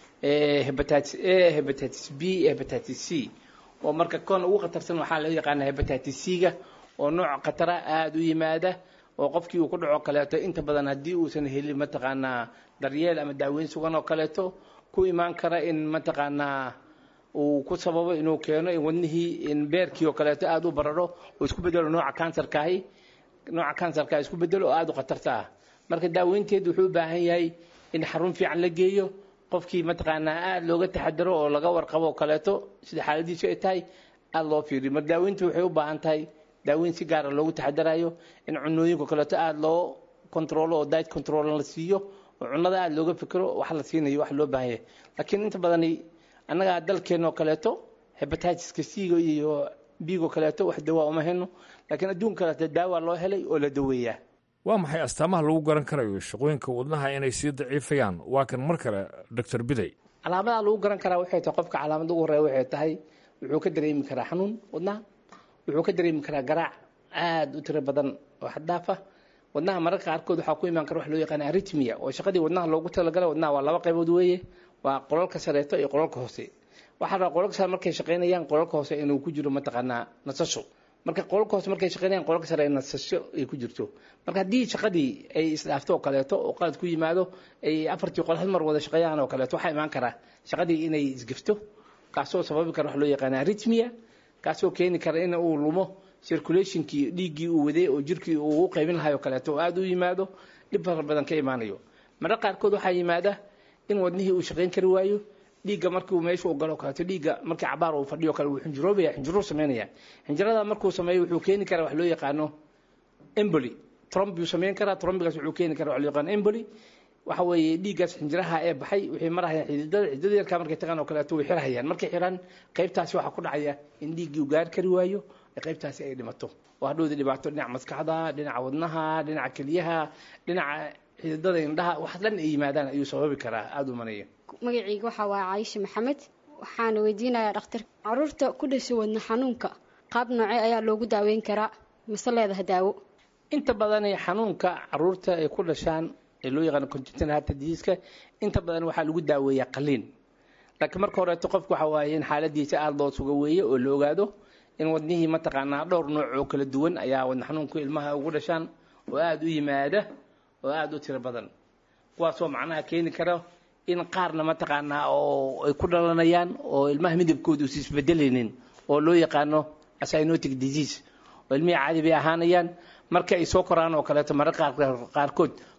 hepatitis a hepatitis b hepatitis c oo marka kon ugu khatarsan waxaa loo yaqaana hepatitis c-ga oo nooc khatara aada u yimaada oo qofkii uu ku dhaco kaleeto inta badan haddii uusan helin mataqaanaa daryeel ama daaweyn sugan oo kaleeto ku imaan kara in mataqaanaa uu ku sababo inuu keeno in wadnihii in beerkii oo kaleeto aada u bararo oo isku bedelo nooca kansarkaahi nooca kansarkaa isku bedelo oo aada u khatarta ah marka daaweynteedu wuxuu u baahan yahay in xarun fiican la geeyo qofkii mataqaanaa aada looga taxadaro oo laga warqabo oo kaleeto sida xaaladiisu ay tahay aada loo fiiriyo marka daaweyntu waxay u baahan tahay daaweyn si gaara loogu taxadarayo in cunooyinka kaleeto aada loo controlo oo diet control la siiyo oo cunnada aada looga fikiro wax la siinayo wax loo baahan yahay laakiin inta badani annaga dalkeenoo kaleeto hebatiska c-ga iyo bigo kaleeto wax dawaa uma heno laakiin adduunka kaleeto daawa loo helay oo la daweeyaa waa maxay astaamaha lagu garan karayo shaqooyinka wadnaha inay sii daciifayaan waa kan mar kale doctor biday calaamadaha lagu garan karaa waxay tahay qofka calaamada ugu horeya waxay tahay wuxuu ka dareemi karaa xanuun wadnaha wuxuu ka dareemi karaa garaac aada u tiro badan oo xaddaafa wadnaha mararka qaarkood waxaa ku imaan kara wax loo yaqaana aritmia oo shaqadii wadnaha loogu talagalay wadnaha waa laba qaybood weeye waa qolalka sareeto iyo qolalka hoose waxaa rabaa qolalka sare markay shaqaynayaan qolalka hoose inuu ku jiro mataqaanaa nasasho marka qolalka hoose markay shaqaynayaan qolalka sare nasasho ay ku jirto marka haddii shaqadii ay isdhaafto oo kaleeto oo qalad ku yimaado ay afartii qol hal mar wada shaqeeyaan oo kaleeto waxaa imaan karaa shaqadii inay isgifto kaasoo sababi kara wax loo yaqaana aritmia kaasoo keeni kara in uu lumo circulationkii dhiiggii uu waday oo jirkii uu u qaybin lahay oo kaleeto oo aada u yimaado dhib fara badan ka imaanayo mararka qaarkood waxaa yimaada in wadnihii uu shaqayn kari waayo dhiigga markuu meesha u galo kaleeto dhiigga markii cabaar uu fadhiyo kale wuu xinjiroobaya xinjiruu samaynaya xinjirada markuu sameeyo wuxuu keeni karaa wax loo yaqaano emboli tromb buu samayn karaa trombigaas wuxuu keeni karaa wax loo yaqaano emboli waxa weeye dhiiggaas xinjiraha ee baxay waxay marahayaan xididada xididada yarkaa markay tagaan oo kaleeto way xirahayaan markay xiraan qaybtaasi waxaa ku dhacaya in dhiiggii uu gaari kari waayo ee qaybtaasi ay dhimato oo hadhowda dhibaato dhinaca maskaxda dhinaca wadnaha dhinaca keliyaha dhinaca xididada indhaha wax dhan ay yimaadaan ayuu sababi karaa aada u manaya magacayga waxaa waa caayisha maxamed waxaana weydiinayaa dhakhtar caruurta ku dhashay wadna xanuunka qaab noocee ayaa loogu daaweyn karaa mise leedaha daawo inta badan xanuunka caruurta ay ku dhashaan ee loo yaqaano congenital heart disease-ka inta badan waxaa lagu daaweeyaa qaliin laakiin marka horeeto qofku waxa waaye in xaaladiisa aada loo suga weeye oo la ogaado in wadnihii mataqaanaa dhowr nooc oo kala duwan ayaa wadna xanuunku ilmaha ugu dhashaan oo aada u yimaada oo aada u tiro badan kuwaasoo macnaha keeni kara in qaarna mataqaanaa oo ay ku dhalanayaan oo ilmaha midabkooda uusa isbedelaynin oo loo yaqaano cyanotic disease oo ilmihii caadi bay ahaanayaan marka ay soo koraan oo kaleeto mararka qaarkood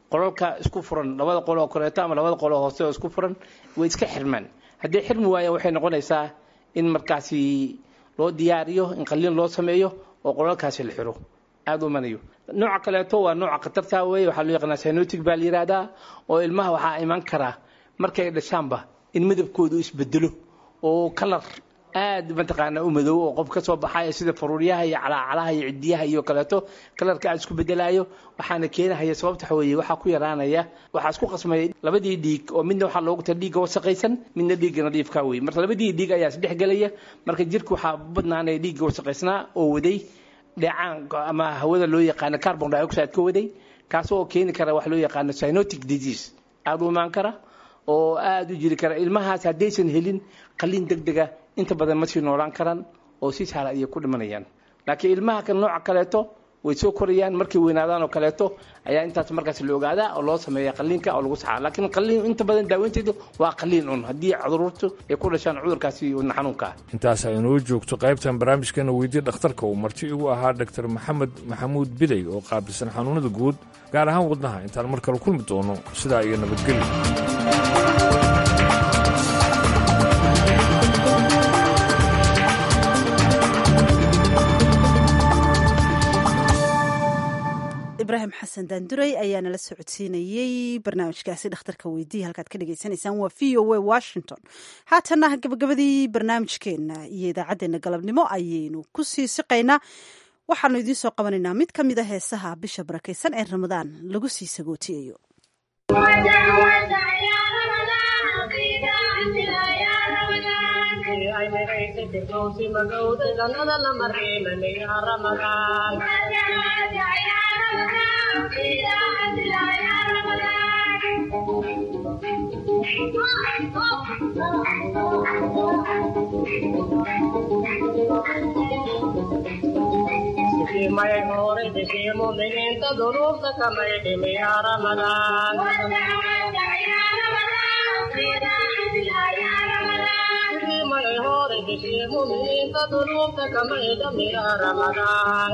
qolalka isku furan labada qol oo koreeto ama labada qol oo hoose oo isku furan way iska xirmaan haddii xirmi waayaan waxay noqonaysaa in markaasi loo diyaariyo in qalliin loo sameeyo oo qolalkaasi la xiro aada u manayo nooca kaleeto waa nooca khatarta weeye waxaa loo yaqaanaa synotic baa la yihahdaa oo ilmaha waxaa iman karaa markay dhashaanba in midabkoodu isbedelo oo kalar aad mataqaanaa u madow oo qof ka soo baxaya sida faruuryaha iyo calaacalaha iyo cidiyaha iyo kaleeto kalarka aad isku bedelayo waxaana keenahaya sababta waxa weeye waxaa ku yaraanaya waxaa isku qasmaya labadii dhiig oo midna waxaa loogu tala dhiigga wasaqaysan midna dhiigga nadiifka wey marka labadii dhiig ayaa isdhex gelaya marka jirka waxaa badnaanaya dhiigga wasaqaysnaa oo waday dheecaan ama hawada loo yaqaano carbon dioxide ka waday kaas oo keeni kara wax loo yaqaano synotic disease aada u imaan kara oo aada u jiri kara ilmahaas haddaysan helin qalliin deg dega inta badan ma sii noolaan karaan oo si sahla ayay ku dhimanayaan laakiin ilmaha kan nooca kaleeto way soo korayaan markay weynaadaan oo kaleeto ayaa intaas markaas la ogaadaa oo loo sameeya qalliinka oo lagu saxaa laakiin qalliin inta badan daaweynteedu waa qalliin un haddii caruurtu ay ku dhashaan cudurkaasi wadna xanuunka ah intaas aynoo joogto qaybtan barnaamijkana weydii dhakhtarka uu marti igu ahaa dhaktar maxamed maxamuud bidey oo qaabilsan xanuunada guud gaar ahaan wadnaha intaan mar kale kulmi doono sidaa iyo nabadgelyo ibraahim xasan daanduray ayaa nala socodsiinayey barnaamijkaasi dhakhtarka weydiiya halkaad ka dhagaysanaysaan waa v o a washington haatana gabagabadii barnaamijkeena iyo idaacaddeenna galabnimo ayaynu ku sii siqaynaa waxaanu idiin soo qabanaynaa mid ka mid a heesaha bisha barakaysan ee ramadaan lagu sii sagootiyayo may hore deshii muminiinta duruufta kamay dhimi yaa ramadaan may hore deshii muminiinta duruufta kamay dhimi yaa ramadaan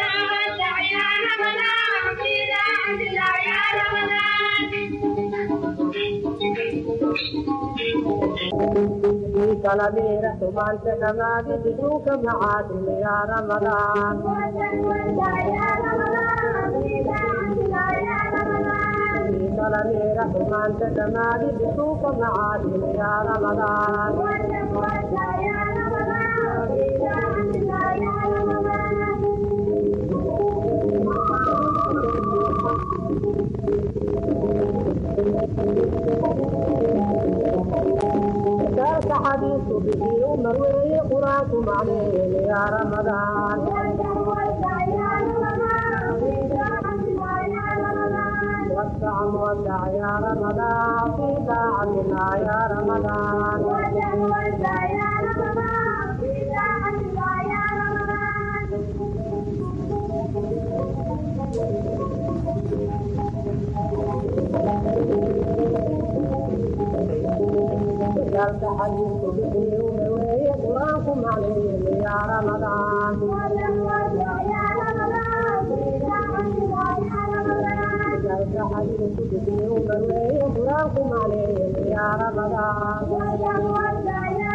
kala dheera tumaanta dhamaadi bisuuka macaadimi yaa ramadaan kala dheera tumaanta dhamaadi bisuuka macaadimi yaa ramadaan ذاك حديث به مروي قرآن معنيه يا رمضان وسع وسع يا رمضان في طاعتنا يا رمضان ذاك حديث به مروي قرآن معنيه يا رمضان ذاك حديث به مروي قرآن معنيه يا رمضان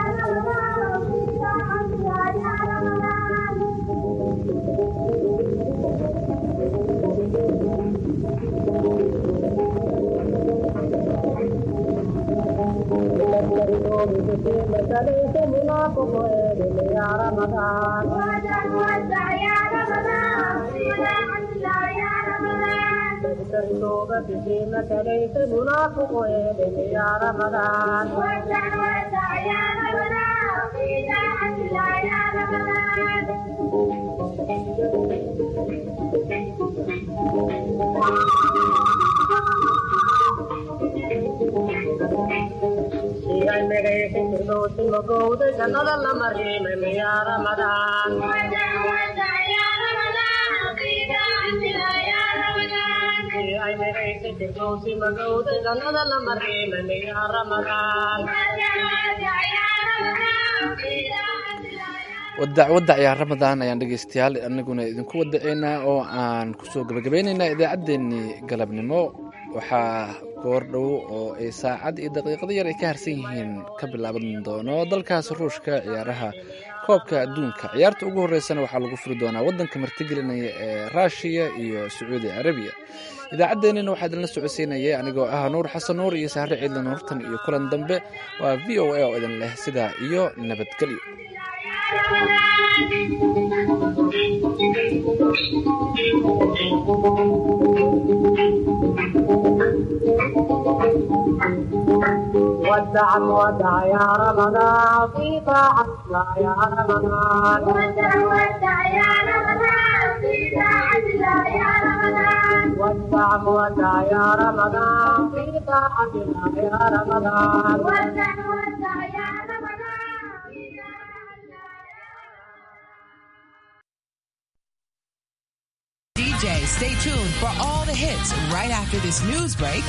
ليس منافق يا رمضان توبة فيمك ليس منافق يا رمضان maqowda jannada la mariimay ya ramadaan ay megaysa firdowsi magowda jannada la mariimay ya ramadaan wadac wadac yaa ramadaan ayaan dhegeystayaal aniguna idinku wadaceynaa oo aan kusoo gabagabaynaynaa idaacaddeenii galabnimo waxaa goordhow oo ay saacad iyo daqiiqado yar ay ka harsan yihiin ka bilaaban doono dalkaas ruushka ciyaaraha koobka adduunka ciyaarta ugu horeysana waxaa lagu furi doonaa waddanka martigelinaya ee ruushiya iyo sacuudi carabiya idaacaddeenina waxaa idinla socodsiinayay anigoo ah nuur xasan nuur iyo sahre ciidla nuurtan iyo kulan dambe waa v o a oo idin leh sidaa iyo nabadgelyo ودع ودع يا رمضان في طاعة الله يا رمضان ودع ودع يا رمضان في طاعة الله يا رمضان ودع ودع يا رمضان في طاعة الله يا رمضان ودع ودع يا رمضان DJ, stay tuned for all the hits right after this news break